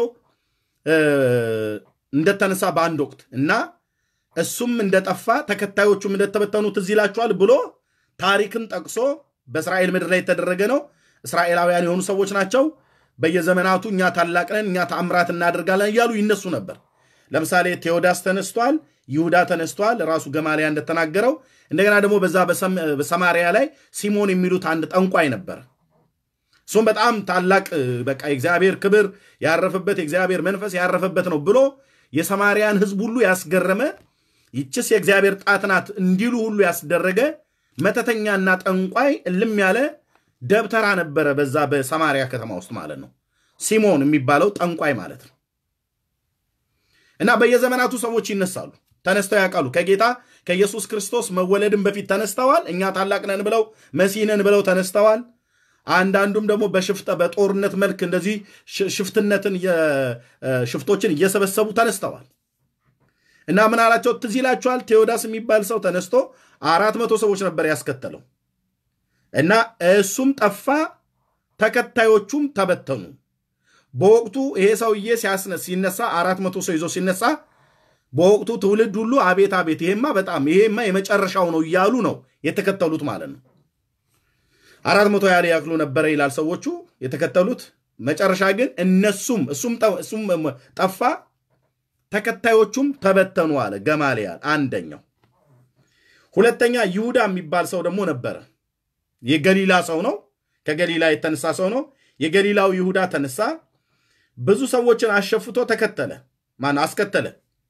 እንደተነሳ በአንድ ወቅት እና እሱም እንደጠፋ ተከታዮቹም እንደተበተኑ ትዝ ይላችኋል ብሎ ታሪክን ጠቅሶ በእስራኤል ምድር ላይ የተደረገ ነው። እስራኤላውያን የሆኑ ሰዎች ናቸው። በየዘመናቱ እኛ ታላቅ ነን፣ እኛ ተአምራት እናደርጋለን እያሉ ይነሱ ነበር። ለምሳሌ ቴዎዳስ ተነስቷል፣ ይሁዳ ተነስቷል፣ ራሱ ገማልያ እንደተናገረው። እንደገና ደግሞ በዛ በሰማሪያ ላይ ሲሞን የሚሉት አንድ ጠንቋይ ነበር። እሱም በጣም ታላቅ በቃ የእግዚአብሔር ክብር ያረፈበት የእግዚአብሔር መንፈስ ያረፈበት ነው ብሎ የሰማርያን ሕዝብ ሁሉ ያስገረመ ይችስ የእግዚአብሔር ጣት ናት እንዲሉ ሁሉ ያስደረገ መተተኛና ጠንቋይ እልም ያለ ደብተራ ነበረ በዛ በሰማሪያ ከተማ ውስጥ ማለት ነው። ሲሞን የሚባለው ጠንቋይ ማለት ነው። እና በየዘመናቱ ሰዎች ይነሳሉ፣ ተነስተው ያውቃሉ። ከጌታ ከኢየሱስ ክርስቶስ መወለድን በፊት ተነስተዋል። እኛ ታላቅ ነን ብለው መሲህ ነን ብለው ተነስተዋል። አንዳንዱም ደግሞ በሽፍጠ በጦርነት መልክ እንደዚህ ሽፍትነትን ሽፍቶችን እየሰበሰቡ ተነስተዋል። እና ምን አላቸው? ትዝ ይላችኋል። ቴዎዳስ የሚባል ሰው ተነስቶ አራት መቶ ሰዎች ነበር ያስከተለው እና እሱም ጠፋ፣ ተከታዮቹም ተበተኑ። በወቅቱ ይሄ ሰውዬ ሲነሳ አራት መቶ ሰው ይዞ ሲነሳ በወቅቱ ትውልድ ሁሉ አቤት አቤት፣ ይሄማ በጣም ይሄማ የመጨረሻው ነው እያሉ ነው የተከተሉት ማለት ነው። አራት መቶ ያህል ያክሉ ነበረ ይላል ሰዎቹ የተከተሉት። መጨረሻ ግን እነሱም እሱም ጠፋ ተከታዮቹም ተበተኑ አለ ገማልያል አንደኛው። ሁለተኛ ይሁዳ የሚባል ሰው ደግሞ ነበረ። የገሊላ ሰው ነው። ከገሊላ የተነሳ ሰው ነው። የገሊላው ይሁዳ ተነሳ፣ ብዙ ሰዎችን አሸፍቶ ተከተለ። ማን አስከተለ?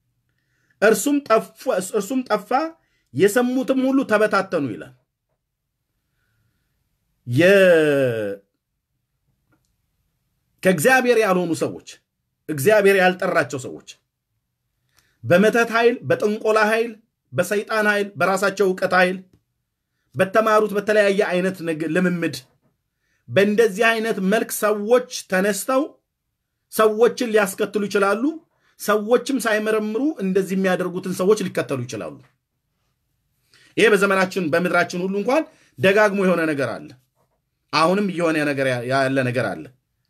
እርሱም ጠፋ፣ የሰሙትም ሁሉ ተበታተኑ ይላል። ከእግዚአብሔር ያልሆኑ ሰዎች፣ እግዚአብሔር ያልጠራቸው ሰዎች በመተት ኃይል፣ በጥንቆላ ኃይል፣ በሰይጣን ኃይል፣ በራሳቸው እውቀት ኃይል፣ በተማሩት በተለያየ አይነት ልምምድ በእንደዚህ አይነት መልክ ሰዎች ተነስተው ሰዎችን ሊያስከትሉ ይችላሉ። ሰዎችም ሳይመረምሩ እንደዚህ የሚያደርጉትን ሰዎች ሊከተሉ ይችላሉ። ይሄ በዘመናችን በምድራችን ሁሉ እንኳን ደጋግሞ የሆነ ነገር አለ። አሁንም እየሆነ ያለ ነገር አለ።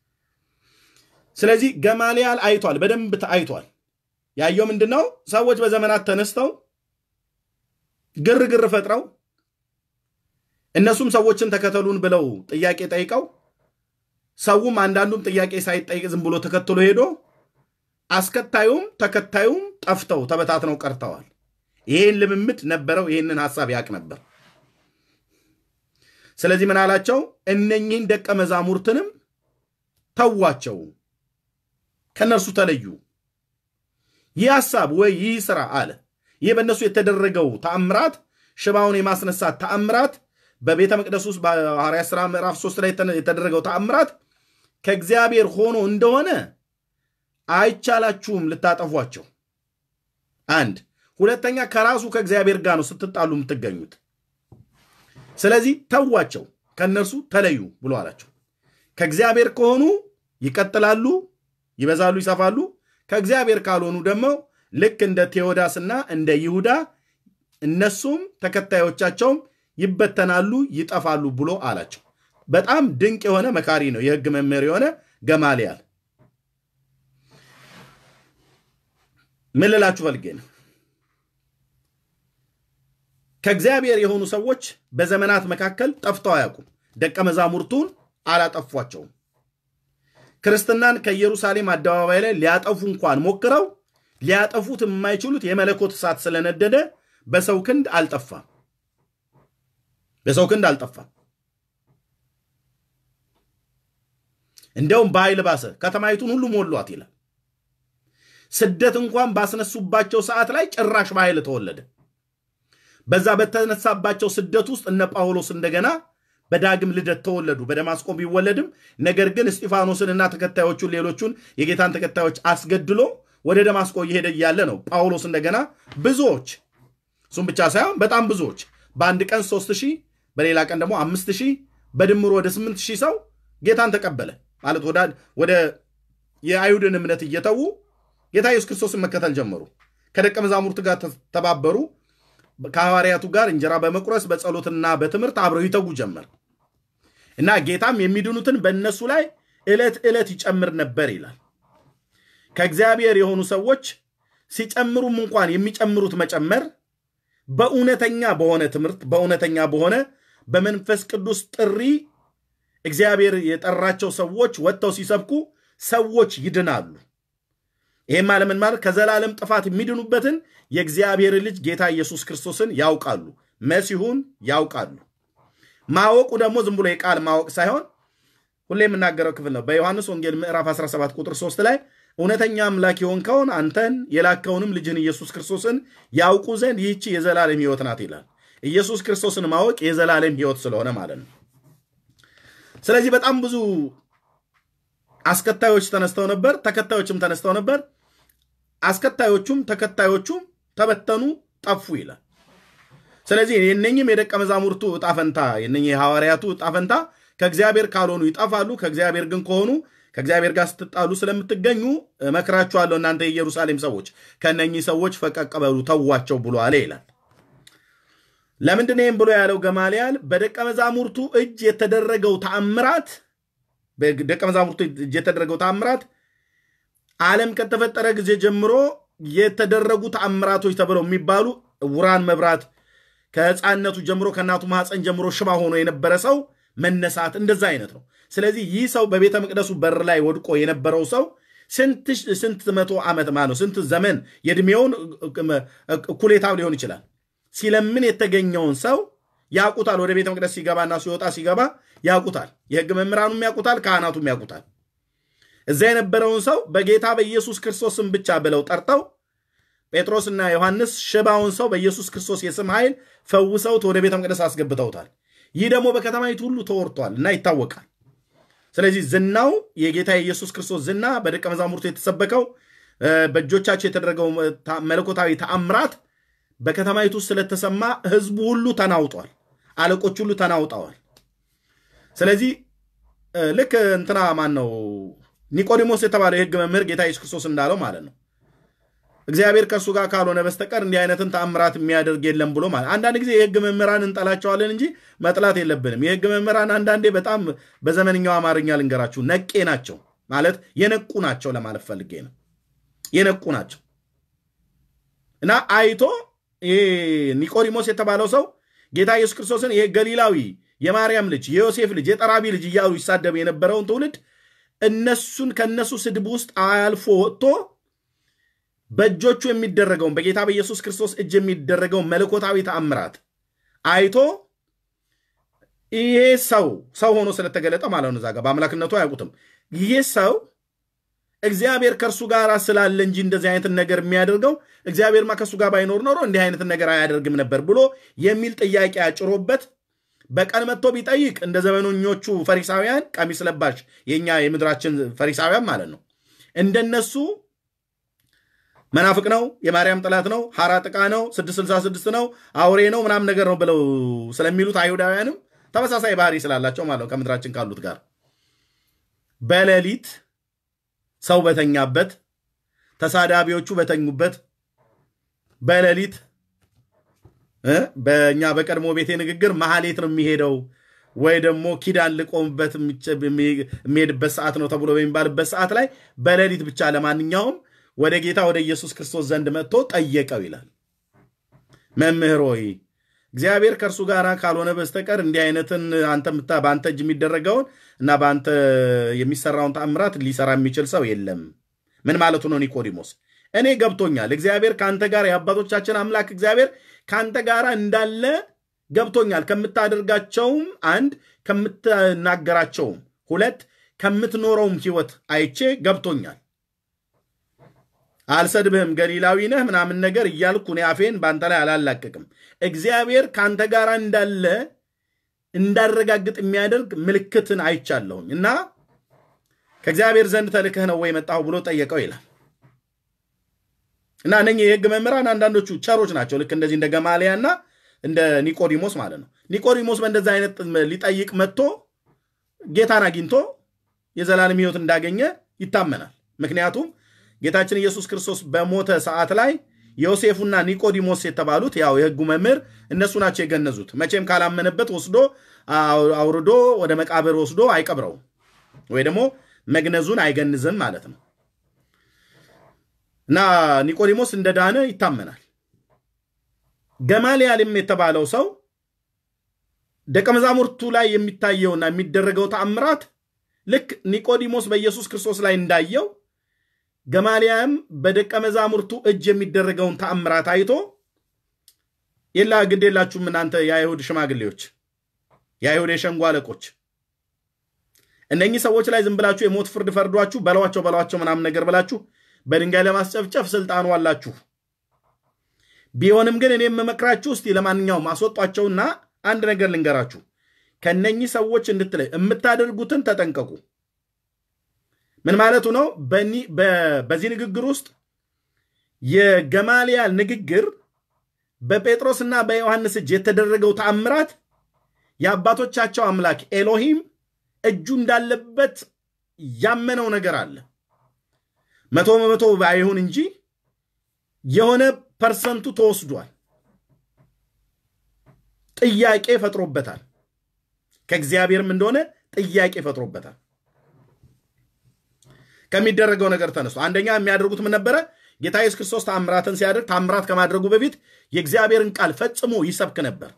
ስለዚህ ገማልያል አይቷል፣ በደንብ አይቷል። ያየው ምንድን ነው? ሰዎች በዘመናት ተነስተው ግርግር ፈጥረው እነሱም ሰዎችን ተከተሉን ብለው ጥያቄ ጠይቀው ሰውም አንዳንዱም ጥያቄ ሳይጠይቅ ዝም ብሎ ተከትሎ ሄዶ አስከታዩም ተከታዩም ጠፍተው ተበታትነው ቀርተዋል። ይሄን ልምምድ ነበረው። ይሄንን ሐሳብ ያቅ ነበር። ስለዚህ ምን አላቸው? እነኚህን ደቀ መዛሙርትንም ተዋቸው፣ ከነርሱ ተለዩ። ይህ ሐሳብ ወይ ይህ ስራ አለ። ይህ በእነሱ የተደረገው ተአምራት፣ ሽባውን የማስነሳት ተአምራት፣ በቤተ መቅደስ ውስጥ በሐዋርያት ሥራ ምዕራፍ ሶስት ላይ የተደረገው ተአምራት ከእግዚአብሔር ሆኖ እንደሆነ አይቻላችሁም ልታጠፏቸው። አንድ ሁለተኛ፣ ከራሱ ከእግዚአብሔር ጋር ነው ስትጣሉ የምትገኙት። ስለዚህ ተዋቸው፣ ከእነርሱ ተለዩ ብሎ አላቸው። ከእግዚአብሔር ከሆኑ ይቀጥላሉ፣ ይበዛሉ፣ ይሰፋሉ። ከእግዚአብሔር ካልሆኑ ደግሞ ልክ እንደ ቴዎዳስና እንደ ይሁዳ እነሱም ተከታዮቻቸውም ይበተናሉ፣ ይጠፋሉ ብሎ አላቸው። በጣም ድንቅ የሆነ መካሪ ነው፣ የሕግ መምህር የሆነ ገማልያል። ምን ልላችሁ ፈልጌ ነው? ከእግዚአብሔር የሆኑ ሰዎች በዘመናት መካከል ጠፍተው አያውቁም። ደቀ መዛሙርቱን አላጠፏቸውም። ክርስትናን ከኢየሩሳሌም አደባባይ ላይ ሊያጠፉ እንኳን ሞክረው ሊያጠፉት የማይችሉት የመለኮት እሳት ስለነደደ በሰው ክንድ አልጠፋም። በሰው ክንድ አልጠፋም። እንደውም በኃይል ባሰ፣ ከተማይቱን ሁሉ ሞሏት ይላል። ስደት እንኳን ባስነሱባቸው ሰዓት ላይ ጭራሽ በኃይል ተወለደ። በዛ በተነሳባቸው ስደት ውስጥ እነ ጳውሎስ እንደገና በዳግም ልደት ተወለዱ። በደማስቆ ቢወለድም ነገር ግን እስጢፋኖስንና ተከታዮቹን ሌሎቹን የጌታን ተከታዮች አስገድሎ ወደ ደማስቆ እየሄደ እያለ ነው ጳውሎስ እንደገና ብዙዎች እሱም ብቻ ሳይሆን በጣም ብዙዎች በአንድ ቀን ሶስት ሺህ በሌላ ቀን ደግሞ አምስት ሺህ በድምሩ ወደ ስምንት ሺህ ሰው ጌታን ተቀበለ ማለት ወደ የአይሁድን እምነት እየተዉ ጌታ ኢየሱስ ክርስቶስን መከተል ጀመሩ። ከደቀ መዛሙርት ጋር ተባበሩ። ከሐዋርያቱ ጋር እንጀራ በመቁረስ በጸሎትና በትምህርት አብረው ይተጉ ጀመር እና ጌታም የሚድኑትን በእነሱ ላይ ዕለት ዕለት ይጨምር ነበር ይላል። ከእግዚአብሔር የሆኑ ሰዎች ሲጨምሩም እንኳን የሚጨምሩት መጨመር በእውነተኛ በሆነ ትምህርት በእውነተኛ በሆነ በመንፈስ ቅዱስ ጥሪ እግዚአብሔር የጠራቸው ሰዎች ወጥተው ሲሰብኩ ሰዎች ይድናሉ። ይህም አለምን ማለት ከዘላለም ጥፋት የሚድኑበትን የእግዚአብሔር ልጅ ጌታ ኢየሱስ ክርስቶስን ያውቃሉ፣ መሲሁን ያውቃሉ። ማወቁ ደግሞ ዝም ብሎ የቃል ማወቅ ሳይሆን ሁሌ የምናገረው ክፍል ነው። በዮሐንስ ወንጌል ምዕራፍ 17 ቁጥር 3 ላይ እውነተኛ አምላክ የሆንከውን አንተን የላከውንም ልጅህን ኢየሱስ ክርስቶስን ያውቁ ዘንድ ይህቺ የዘላለም ሕይወት ናት ይላል። ኢየሱስ ክርስቶስን ማወቅ የዘላለም ሕይወት ስለሆነ ማለት ነው። ስለዚህ በጣም ብዙ አስከታዮች ተነስተው ነበር፣ ተከታዮችም ተነስተው ነበር። አስከታዮቹም ተከታዮቹም ተበተኑ፣ ጠፉ ይላል። ስለዚህ የነኝም የደቀ መዛሙርቱ እጣፈንታ የነ የሐዋርያቱ እጣፈንታ ከእግዚአብሔር ካልሆኑ ይጠፋሉ፣ ከእግዚአብሔር ግን ከሆኑ ከእግዚአብሔር ጋር ስትጣሉ ስለምትገኙ እመክራችኋለሁ እናንተ የኢየሩሳሌም ሰዎች ከነኚህ ሰዎች ፈቀቅ በሉ ተዋቸው ብሎ አለ ይላል። ለምንድን ይህም ብሎ ያለው ገማልያል በደቀ መዛሙርቱ እጅ የተደረገው ተአምራት በደቀ መዛሙርቱ እጅ የተደረገው ተአምራት ዓለም ከተፈጠረ ጊዜ ጀምሮ የተደረጉ ተአምራቶች ተብለው የሚባሉ ዕውራን መብራት፣ ከሕፃንነቱ ጀምሮ ከእናቱ ማኅፀን ጀምሮ ሽባ ሆኖ የነበረ ሰው መነሳት፣ እንደዛ አይነት ነው። ስለዚህ ይህ ሰው በቤተ መቅደሱ በር ላይ ወድቆ የነበረው ሰው ስንት መቶ ዓመት ማለት ነው ስንት ዘመን የዕድሜውን እኩሌታ ሊሆን ይችላል ሲለምን የተገኘውን ሰው ያውቁታል። ወደ ቤተ መቅደስ ሲገባና ሲወጣ ሲገባ ያውቁታል። የሕግ መምህራኑም ያውቁታል፣ ካህናቱም ያውቁታል። እዛ የነበረውን ሰው በጌታ በኢየሱስ ክርስቶስም ብቻ ብለው ጠርተው ጴጥሮስና ዮሐንስ ሽባውን ሰው በኢየሱስ ክርስቶስ የስም ኃይል ፈውሰውት ወደ ቤተ መቅደስ አስገብተውታል። ይህ ደግሞ በከተማይቱ ሁሉ ተወርቷል እና ይታወቃል። ስለዚህ ዝናው የጌታ የኢየሱስ ክርስቶስ ዝና በደቀ መዛሙርቱ የተሰበከው በእጆቻቸው የተደረገው መለኮታዊ ተአምራት በከተማይቱ ውስጥ ስለተሰማ ህዝቡ ሁሉ ተናውጧል። አለቆች ሁሉ ተናውጠዋል። ስለዚህ ልክ እንትና ማን ነው ኒቆዲሞስ የተባለው የህግ መምህር ጌታ ኢየሱስ ክርስቶስ እንዳለው ማለት ነው እግዚአብሔር ከእሱ ጋር ካልሆነ በስተቀር እንዲህ አይነትን ተአምራት የሚያደርግ የለም ብሎ ማለት አንዳንድ ጊዜ የህግ መምህራን እንጠላቸዋለን እንጂ መጥላት የለብንም። የህግ መምህራን አንዳንዴ በጣም በዘመንኛው አማርኛ ልንገራችሁ ነቄ ናቸው ማለት የነቁ ናቸው ለማለት ፈልጌ ነው። የነቁ ናቸው እና አይቶ ይሄ ኒቆዲሞስ የተባለው ሰው ጌታ ኢየሱስ ክርስቶስን ይሄ ገሊላዊ የማርያም ልጅ የዮሴፍ ልጅ የጠራቢ ልጅ እያሉ ይሳደብ የነበረውን ትውልድ እነሱን ከነሱ ስድብ ውስጥ አልፎ ወጥቶ በእጆቹ የሚደረገውን በጌታ በኢየሱስ ክርስቶስ እጅ የሚደረገውን መለኮታዊ ተአምራት አይቶ ይሄ ሰው ሰው ሆኖ ስለተገለጠ ማለት ነው። እዛ ጋር በአምላክነቱ አያውቁትም። ይሄ ሰው እግዚአብሔር ከእርሱ ጋር ስላለ እንጂ እንደዚህ አይነትን ነገር የሚያደርገው እግዚአብሔርማ ከእሱ ጋር ባይኖር ኖሮ እንዲህ አይነትን ነገር አያደርግም ነበር ብሎ የሚል ጥያቄ አጭሮበት በቀን መጥቶ ቢጠይቅ እንደ ዘመኖኞቹ ፈሪሳውያን ቀሚስ ለባሽ የኛ የምድራችን ፈሪሳውያን ማለት ነው እንደነሱ መናፍቅ ነው፣ የማርያም ጠላት ነው፣ ሐራ ጥቃ ነው፣ 666 ነው፣ አውሬ ነው ምናምን ነገር ነው ብለው ስለሚሉት አይሁዳውያንም ተመሳሳይ ባህሪ ስላላቸው ማለት ነው ከምድራችን ካሉት ጋር በሌሊት ሰው በተኛበት ተሳዳቢዎቹ በተኙበት በሌሊት በእኛ በቀድሞ ቤቴ ንግግር መሐሌት ነው የሚሄደው ወይ ደግሞ ኪዳን ልቆምበት የሚሄድበት ሰዓት ነው ተብሎ በሚባልበት ሰዓት ላይ በሌሊት ብቻ ለማንኛውም ወደ ጌታ ወደ ኢየሱስ ክርስቶስ ዘንድ መጥቶ ጠየቀው ይላል። መምህር ሆይ እግዚአብሔር ከእርሱ ጋር ካልሆነ በስተቀር እንዲህ አይነትን አንተ በአንተ እጅ የሚደረገውን እና በአንተ የሚሰራውን ተአምራት ሊሰራ የሚችል ሰው የለም። ምን ማለቱ ነው ኒቆዲሞስ? እኔ ገብቶኛል። እግዚአብሔር ከአንተ ጋር የአባቶቻችን አምላክ እግዚአብሔር ከአንተ ጋር እንዳለ ገብቶኛል። ከምታደርጋቸውም አንድ፣ ከምትናገራቸውም ሁለት፣ ከምትኖረውም ሕይወት አይቼ ገብቶኛል። አልሰድብህም፣ ገሊላዊ ነህ ምናምን ነገር እያልኩ እኔ አፌን በአንተ ላይ አላላቅቅም። እግዚአብሔር ከአንተ ጋር እንዳለ እንዳረጋግጥ የሚያደርግ ምልክትን አይቻለሁኝ እና ከእግዚአብሔር ዘንድ ተልከህ ነው ወይ መጣሁ ብሎ ጠየቀው ይላል። እና እነኚህ የሕግ መምህራን አንዳንዶቹ ቸሮች ናቸው። ልክ እንደዚህ እንደ ገማሊያና እንደ ኒቆዲሞስ ማለት ነው። ኒቆዲሞስ በእንደዚህ አይነት ሊጠይቅ መጥቶ ጌታን አግኝቶ የዘላለም ሕይወት እንዳገኘ ይታመናል። ምክንያቱም ጌታችን ኢየሱስ ክርስቶስ በሞተ ሰዓት ላይ ዮሴፉና ኒቆዲሞስ የተባሉት ያው የሕጉ መምህር እነሱ ናቸው የገነዙት። መቼም ካላመነበት ወስዶ አውርዶ ወደ መቃብር ወስዶ አይቀብረውም ወይ ደግሞ መግነዙን አይገንዝም ማለት ነው። እና ኒቆዲሞስ እንደዳነ ይታመናል። ገማልያልም የተባለው ሰው ደቀ መዛሙርቱ ላይ የሚታየውና የሚደረገው ተአምራት ልክ ኒቆዲሞስ በኢየሱስ ክርስቶስ ላይ እንዳየው ገማልያም በደቀ መዛሙርቱ እጅ የሚደረገውን ተአምራት አይቶ የላ ግድ የላችሁም እናንተ የአይሁድ ሽማግሌዎች፣ የአይሁድ የሸንጎ አለቆች እነኚህ ሰዎች ላይ ዝም ብላችሁ የሞት ፍርድ ፈርዷችሁ በለዋቸው በለዋቸው ምናምን ነገር ብላችሁ በድንጋይ ለማስጨፍጨፍ ስልጣኑ አላችሁ። ቢሆንም ግን እኔ የምመክራችሁ እስቲ ለማንኛውም አስወጧቸውና አንድ ነገር ልንገራችሁ፣ ከነኚህ ሰዎች እንድትለይ የምታደርጉትን ተጠንቀቁ። ምን ማለቱ ነው? በዚህ ንግግር ውስጥ የገማልያል ንግግር በጴጥሮስና በዮሐንስ እጅ የተደረገው ተአምራት የአባቶቻቸው አምላክ ኤሎሂም እጁ እንዳለበት ያመነው ነገር አለ። መቶ በመቶ ባይሆን እንጂ የሆነ ፐርሰንቱ ተወስዷል። ጥያቄ ፈጥሮበታል። ከእግዚአብሔርም እንደሆነ ጥያቄ ፈጥሮበታል። ከሚደረገው ነገር ተነስቶ አንደኛ የሚያደርጉት ምን ነበረ? ጌታ ኢየሱስ ክርስቶስ ታምራትን ሲያደርግ ታምራት ከማድረጉ በፊት የእግዚአብሔርን ቃል ፈጽሞ ይሰብክ ነበር።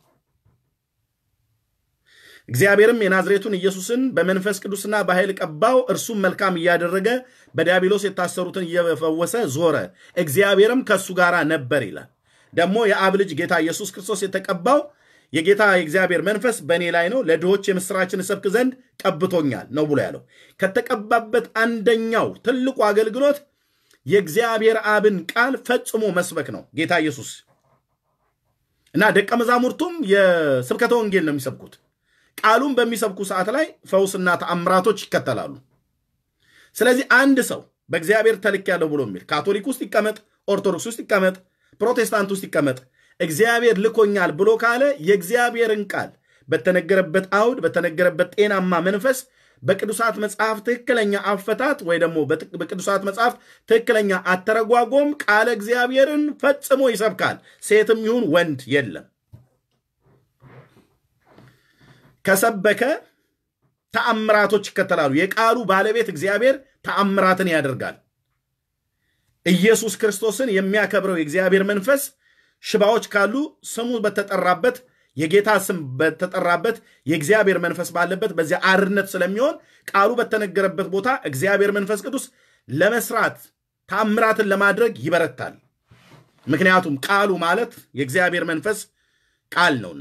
እግዚአብሔርም የናዝሬቱን ኢየሱስን በመንፈስ ቅዱስና በኃይል ቀባው፣ እርሱም መልካም እያደረገ በዲያብሎስ የታሰሩትን እየፈወሰ ዞረ፣ እግዚአብሔርም ከእሱ ጋር ነበር ይላል። ደግሞ የአብ ልጅ ጌታ ኢየሱስ ክርስቶስ የተቀባው የጌታ የእግዚአብሔር መንፈስ በእኔ ላይ ነው፣ ለድሆች የምስራችን እሰብክ ዘንድ ቀብቶኛል ነው ብሎ ያለው። ከተቀባበት አንደኛው ትልቁ አገልግሎት የእግዚአብሔር አብን ቃል ፈጽሞ መስበክ ነው ጌታ ኢየሱስ እና ደቀ መዛሙርቱም የስብከተ ወንጌል ነው የሚሰብኩት። ቃሉን በሚሰብኩ ሰዓት ላይ ፈውስና ተአምራቶች ይከተላሉ። ስለዚህ አንድ ሰው በእግዚአብሔር ተልክ ያለው ብሎ የሚል ካቶሊክ ውስጥ ይቀመጥ፣ ኦርቶዶክስ ውስጥ ይቀመጥ፣ ፕሮቴስታንት ውስጥ ይቀመጥ እግዚአብሔር ልኮኛል ብሎ ካለ የእግዚአብሔርን ቃል በተነገረበት አውድ በተነገረበት ጤናማ መንፈስ በቅዱሳት መጽሐፍ ትክክለኛ አፈታት ወይ ደግሞ በቅዱሳት መጽሐፍ ትክክለኛ አተረጓጎም ቃለ እግዚአብሔርን ፈጽሞ ይሰብካል። ሴትም ይሁን ወንድ የለም። ከሰበከ ተአምራቶች ይከተላሉ። የቃሉ ባለቤት እግዚአብሔር ተአምራትን ያደርጋል። ኢየሱስ ክርስቶስን የሚያከብረው የእግዚአብሔር መንፈስ ሽባዎች ካሉ ስሙ በተጠራበት የጌታ ስም በተጠራበት የእግዚአብሔር መንፈስ ባለበት በዚያ አርነት ስለሚሆን ቃሉ በተነገረበት ቦታ እግዚአብሔር መንፈስ ቅዱስ ለመስራት ታምራትን ለማድረግ ይበረታል። ምክንያቱም ቃሉ ማለት የእግዚአብሔር መንፈስ ቃል ነውና።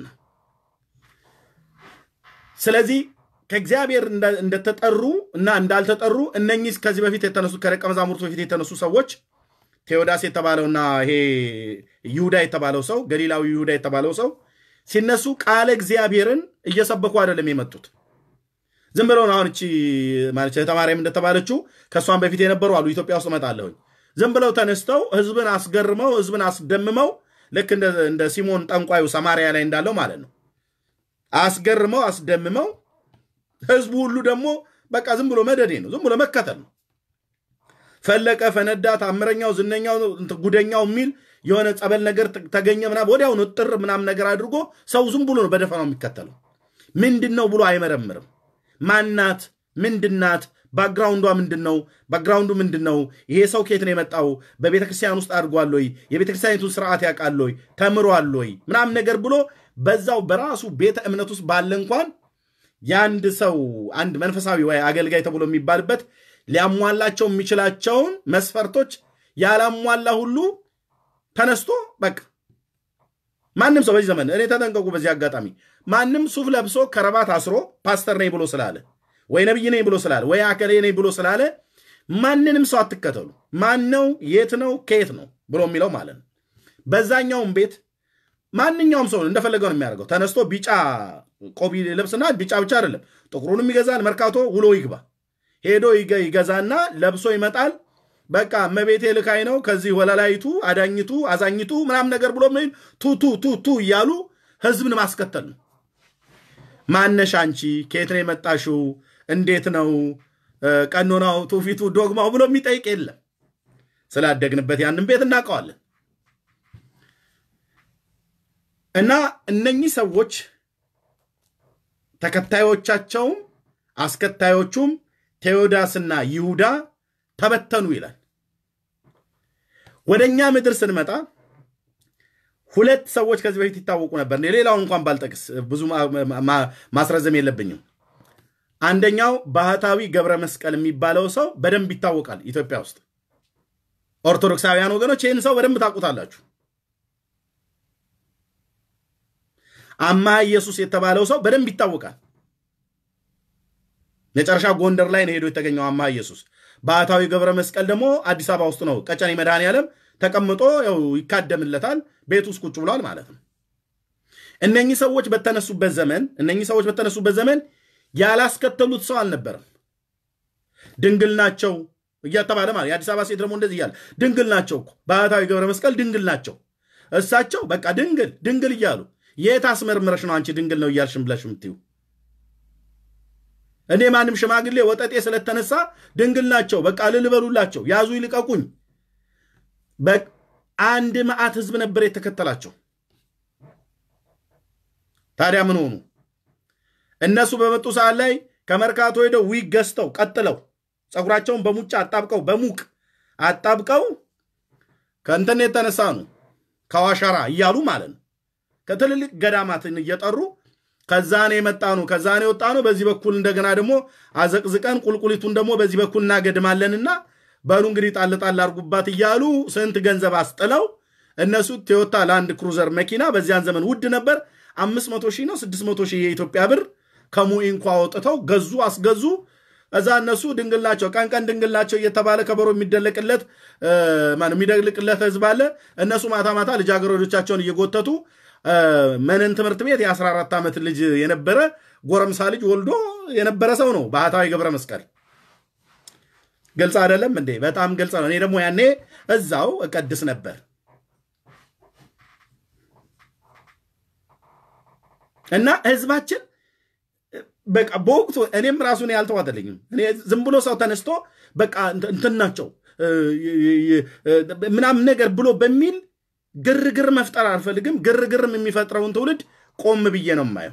ስለዚህ ከእግዚአብሔር እንደተጠሩ እና እንዳልተጠሩ እነኚህ ከዚህ በፊት የተነሱ ከደቀ መዛሙርቱ በፊት የተነሱ ሰዎች ቴዎዳስ የተባለውና ይሄ ይሁዳ የተባለው ሰው ገሊላዊ ይሁዳ የተባለው ሰው ሲነሱ ቃለ እግዚአብሔርን እየሰበኩ አይደለም የመጡት። ዝም ብለው አሁን እቺ ማለት ተማሪም እንደተባለችው ከእሷን በፊት የነበሩ አሉ። ኢትዮጵያ ውስጥ እመጣለሁኝ። ዝም ብለው ተነስተው ህዝብን አስገርመው ህዝብን አስደምመው ልክ እንደ ሲሞን ጠንቋዩ ሰማርያ ላይ እንዳለው ማለት ነው። አስገርመው አስደምመው ህዝቡ ሁሉ ደግሞ በቃ ዝም ብሎ መደዴ ነው፣ ዝም ብሎ መከተል ነው። ፈለቀ፣ ፈነዳ፣ ታምረኛው፣ ዝነኛው፣ ጉደኛው የሚል የሆነ ጸበል ነገር ተገኘ ምናምን ወዲያውኑ ጥር ምናምን ነገር አድርጎ ሰው ዝም ብሎ ነው በደፈናው የሚከተለው። ምንድን ነው ብሎ አይመረምርም። ማናት? ምንድናት? ባክግራውንዷ ምንድን ነው? ባክግራውንዱ ምንድን ነው? ይሄ ሰው ከየት ነው የመጣው? በቤተ ክርስቲያን ውስጥ አድርጓል ወይ? የቤተ ክርስቲያኒቱን ስርዓት ያውቃል ወይ? ተምሯል ወይ? ምናምን ነገር ብሎ በዛው በራሱ ቤተ እምነት ውስጥ ባለ እንኳን የአንድ ሰው አንድ መንፈሳዊ ወይ አገልጋይ ተብሎ የሚባልበት ሊያሟላቸው የሚችላቸውን መስፈርቶች ያላሟላ ሁሉ ተነስቶ በቃ ማንም ሰው በዚህ ዘመን እኔ ተጠንቀቁ። በዚህ አጋጣሚ ማንም ሱፍ ለብሶ ከረባት አስሮ ፓስተር ነኝ ብሎ ስላለ ወይ ነብይ ነኝ ብሎ ስላለ ወይ አከሌ ነኝ ብሎ ስላለ ማንንም ሰው አትከተሉ። ማን ነው የት ነው ከየት ነው ብሎ የሚለው ማለት ነው። በዛኛውም ቤት ማንኛውም ሰው እንደፈለገው ነው የሚያደርገው። ተነስቶ ቢጫ ቆቢ ልብስና ቢጫ ብቻ አይደለም ጥቁሩንም ይገዛል። መርካቶ ውሎ ይግባ ሄዶ ይገዛና ለብሶ ይመጣል። በቃ እመቤቴ ልካይ ነው ከዚህ ወለላይቱ አዳኝቱ አዛኝቱ ምናምን ነገር ብሎ ቱ ቱ ቱ ቱ እያሉ ህዝብን ማስከተል ነው። ማነሽ አንቺ ከየት ነው የመጣሽው? እንዴት ነው ቀኖናው፣ ትውፊቱ፣ ዶግማው ብሎ የሚጠይቅ የለም። ስላደግንበት ያንን ቤት እናውቀዋለን። እና እነኚህ ሰዎች ተከታዮቻቸውም አስከታዮቹም ቴዎዳስና ይሁዳ ተበተኑ ይላል። ወደ እኛ ምድር ስንመጣ ሁለት ሰዎች ከዚህ በፊት ይታወቁ ነበር። ሌላውን እንኳን ባልጠቅስ ብዙ ማስረዘም የለብኝም። አንደኛው ባህታዊ ገብረ መስቀል የሚባለው ሰው በደንብ ይታወቃል ኢትዮጵያ ውስጥ። ኦርቶዶክሳውያን ወገኖች ይህን ሰው በደንብ ታውቁታላችሁ። አማ ኢየሱስ የተባለው ሰው በደንብ ይታወቃል። መጨረሻ ጎንደር ላይ ነው ሄዶ የተገኘው አማ ኢየሱስ። ባህታዊ ገብረ መስቀል ደግሞ አዲስ አበባ ውስጥ ነው ቀጨኔ መድኃኔዓለም ተቀምጦ ያው ይካደምለታል። ቤት ውስጥ ቁጭ ብሏል ማለት ነው። እነኚህ ሰዎች በተነሱበት ዘመን እነኚህ ሰዎች በተነሱበት ዘመን ያላስከተሉት ሰው አልነበረም። ድንግል ናቸው እያተባለ ማለት የአዲስ አበባ ሴት ደግሞ እንደዚህ እያለ ድንግል ናቸው እኮ ባህታዊ ገብረ መስቀል ድንግል ናቸው። እሳቸው በቃ ድንግል ድንግል እያሉ የት አስመርምረሽ ነው አንቺ ድንግል ነው እያልሽም ብለሽ የምትይው? እኔ ማንም ሽማግሌ ወጠጤ ስለተነሳ ድንግል ናቸው፣ በቃ ልልበሉላቸው፣ ያዙ ይልቀቁኝ። አንድ መዓት ህዝብ ነበር የተከተላቸው። ታዲያ ምን ሆኑ? እነሱ በመጡ ሰዓት ላይ ከመርካቶ ሄደው ዊግ ገዝተው ቀጥለው ፀጉራቸውን በሙጫ አጣብቀው በሙቅ አጣብቀው ከእንትን የተነሳ ነው ከዋሸራ እያሉ ማለት ነው ከትልልቅ ገዳማትን እየጠሩ ከዛኔ የመጣ ነው ከዛኔ የወጣ ነው። በዚህ በኩል እንደገና ደግሞ አዘቅዝቀን ቁልቁሊቱን ደግሞ በዚህ በኩል እናገድማለንና በሉ እንግዲህ ጣል ጣል አርጉባት እያሉ ስንት ገንዘብ አስጥለው እነሱ ቶዮታ ላንድ ክሩዘር መኪና በዚያን ዘመን ውድ ነበር። አምስት መቶ ሺህ ነው ስድስት መቶ ሺህ የኢትዮጵያ ብር ከሙኢ እንኳ አውጥተው ገዙ አስገዙ። እዛ እነሱ ድንግል ናቸው ቀን ቀን ድንግል ናቸው እየተባለ ከበሮ የሚደለቅለት የሚደልቅለት ህዝብ አለ። እነሱ ማታ ማታ ልጃገረዶቻቸውን እየጎተቱ መነን ትምህርት ቤት የ14 ዓመት ልጅ የነበረ ጎረምሳ ልጅ ወልዶ የነበረ ሰው ነው ባህታዊ ገብረ መስቀል። ግልጽ አይደለም እንዴ? በጣም ግልጽ ነው። እኔ ደግሞ ያኔ እዛው እቀድስ ነበር። እና ህዝባችን በቃ በወቅቱ እኔም ራሱን ያልተዋጠልኝም ዝም ብሎ ሰው ተነስቶ በቃ እንትን ናቸው ምናምን ነገር ብሎ በሚል ግርግር መፍጠር አልፈልግም። ግርግርም የሚፈጥረውን ትውልድ ቆም ብዬ ነው የማየው።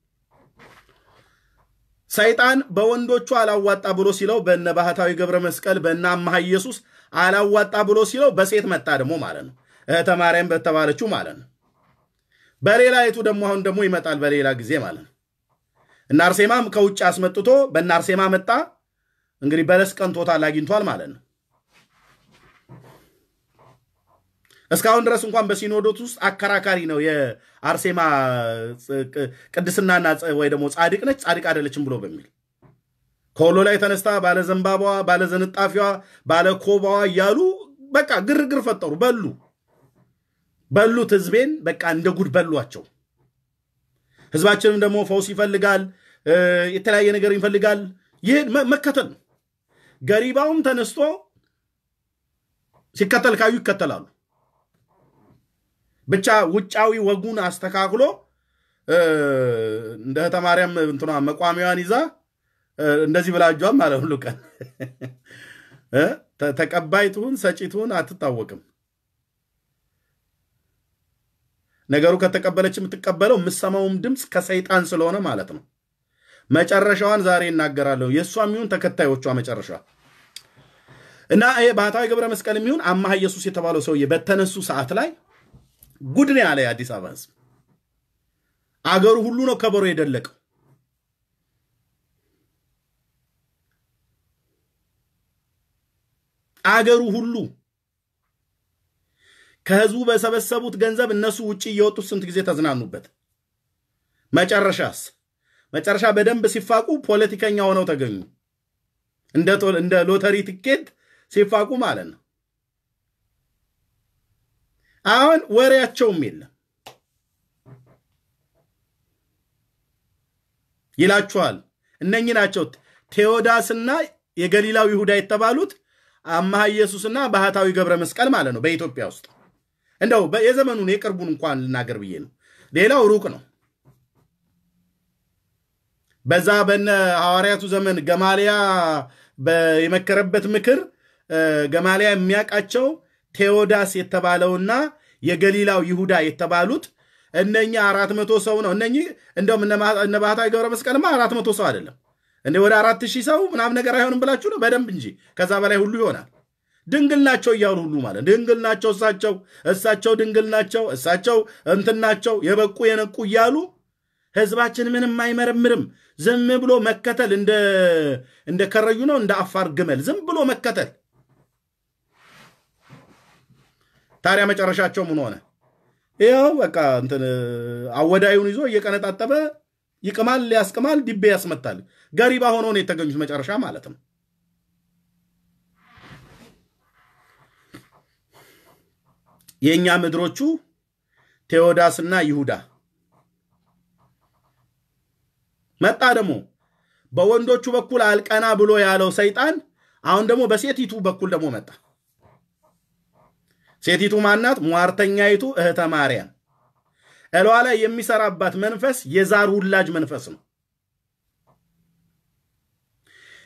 ሰይጣን በወንዶቹ አላዋጣ ብሎ ሲለው በነ ባህታዊ ገብረ መስቀል በነ አምሃ ኢየሱስ አላዋጣ ብሎ ሲለው በሴት መጣ ደግሞ ማለት ነው እህተ ማርያም በተባለችው ማለት ነው። በሌላ የቱ ደግሞ አሁን ደግሞ ይመጣል በሌላ ጊዜ ማለት ነው። እና አርሴማም ከውጭ አስመጥቶ በእነ አርሴማ መጣ። እንግዲህ በለስ ቀንቶታል አግኝቷል ማለት ነው። እስካሁን ድረስ እንኳን በሲኖዶት ውስጥ አከራካሪ ነው። የአርሴማ ቅድስናና ወይ ደግሞ ጻድቅ ነች ጻድቅ አይደለችም ብሎ በሚል ከወሎ ላይ ተነስታ ባለ ዘንባባዋ፣ ባለ ዘንጣፊዋ፣ ባለ ኮባዋ እያሉ በቃ ግርግር ፈጠሩ። በሉ በሉት ህዝቤን በቃ እንደ ጉድ በሏቸው። ህዝባችንም ደግሞ ፈውስ ይፈልጋል፣ የተለያየ ነገር ይፈልጋል። ይህ መከተል ነው። ገሪባውም ተነስቶ ሲከተል ካዩ ይከተላሉ። ብቻ ውጫዊ ወጉን አስተካክሎ እንደ እህተ ማርያም እንትኗ መቋሚያዋን ይዛ እንደዚህ ብላጇም ማለት ሁሉ ቀን ተቀባይ ትሁን ሰጪ ትሁን አትታወቅም። ነገሩ ከተቀበለች የምትቀበለው የምሰማውም ድምፅ ከሰይጣን ስለሆነ ማለት ነው። መጨረሻዋን ዛሬ እናገራለሁ። የእሷ የሚሆን ተከታዮቿ መጨረሻ እና ይሄ ባህታዊ ገብረ መስቀል የሚሆን አማሃ ኢየሱስ የተባለው ሰውዬ በተነሱ ሰዓት ላይ ጉድ ነው ያለ የአዲስ አበባ ህዝብ። አገሩ ሁሉ ነው ከበሮ የደለቀው። አገሩ ሁሉ ከህዝቡ በሰበሰቡት ገንዘብ እነሱ ውጭ እየወጡት ስንት ጊዜ ተዝናኑበት። መጨረሻስ መጨረሻ በደንብ ሲፋቁ ፖለቲከኛ ሆነው ተገኙ። እንደ ሎተሪ ትኬት ሲፋቁ ማለት ነው። አሁን ወሬያቸውም የለም ይላችኋል። እነኚህ ናቸው ቴዎዳስና የገሊላው ይሁዳ የተባሉት አምሃ ኢየሱስና ባህታዊ ገብረ መስቀል ማለት ነው። በኢትዮጵያ ውስጥ እንደው የዘመኑን የቅርቡን እንኳን ልናገር ብዬ ነው። ሌላው ሩቅ ነው። በዛ በነ ሐዋርያቱ ዘመን ገማሊያ የመከረበት ምክር ገማሊያ የሚያውቃቸው ቴዎዳስ የተባለውና የገሊላው ይሁዳ የተባሉት እነኛ አራት መቶ ሰው ነው። እነኚህ እንደውም እነ ባህታዊ ገብረ መስቀልማ አራት መቶ ሰው አይደለም እንደ ወደ አራት ሺህ ሰው ምናምን ነገር አይሆንም ብላችሁ ነው በደንብ እንጂ ከዛ በላይ ሁሉ ይሆናል። ድንግል ናቸው እያሉ ሁሉ ማለት ድንግል ናቸው እሳቸው እሳቸው ድንግል ናቸው እሳቸው እንትን ናቸው የበቁ የነቁ እያሉ ህዝባችን ምንም አይመረምርም። ዝም ብሎ መከተል እንደ ከረዩ ነው እንደ አፋር ግመል ዝም ብሎ መከተል። ታዲያ መጨረሻቸው ምን ሆነ? ይኸው በቃ እንትን አወዳዩን ይዞ እየቀነጣጠበ ይቅማል፣ ያስቅማል፣ ዲቤ ያስመታል። ገሪባ ሆኖ ነው የተገኙት መጨረሻ ማለት ነው። የእኛ ምድሮቹ ቴዎዳስና ይሁዳ መጣ። ደግሞ በወንዶቹ በኩል አልቀና ብሎ ያለው ሰይጣን አሁን ደግሞ በሴቲቱ በኩል ደግሞ መጣ። ሴቲቱ ማናት? ሟርተኛይቱ እህተ ማርያም እሏ ላይ የሚሰራባት መንፈስ የዛር ውላጅ መንፈስ ነው።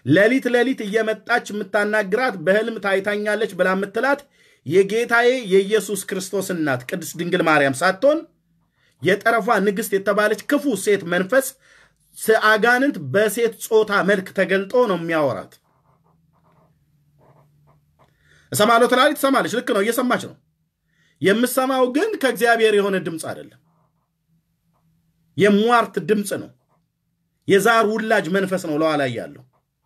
ሌሊት ሌሊት እየመጣች የምታናግራት በህልም ታይታኛለች ብላ የምትላት የጌታዬ የኢየሱስ ክርስቶስ እናት ቅድስት ድንግል ማርያም ሳትሆን የጠረፏ ንግሥት የተባለች ክፉ ሴት መንፈስ አጋንንት በሴት ጾታ መልክ ተገልጦ ነው የሚያወራት። እሰማለሁ ትላለች፣ ትሰማለች። ልክ ነው፣ እየሰማች ነው። የምሰማው ግን ከእግዚአብሔር የሆነ ድምፅ አይደለም፣ የሟርት ድምፅ ነው። የዛር ውላጅ መንፈስ ነው ለዋ ላይ ያለው።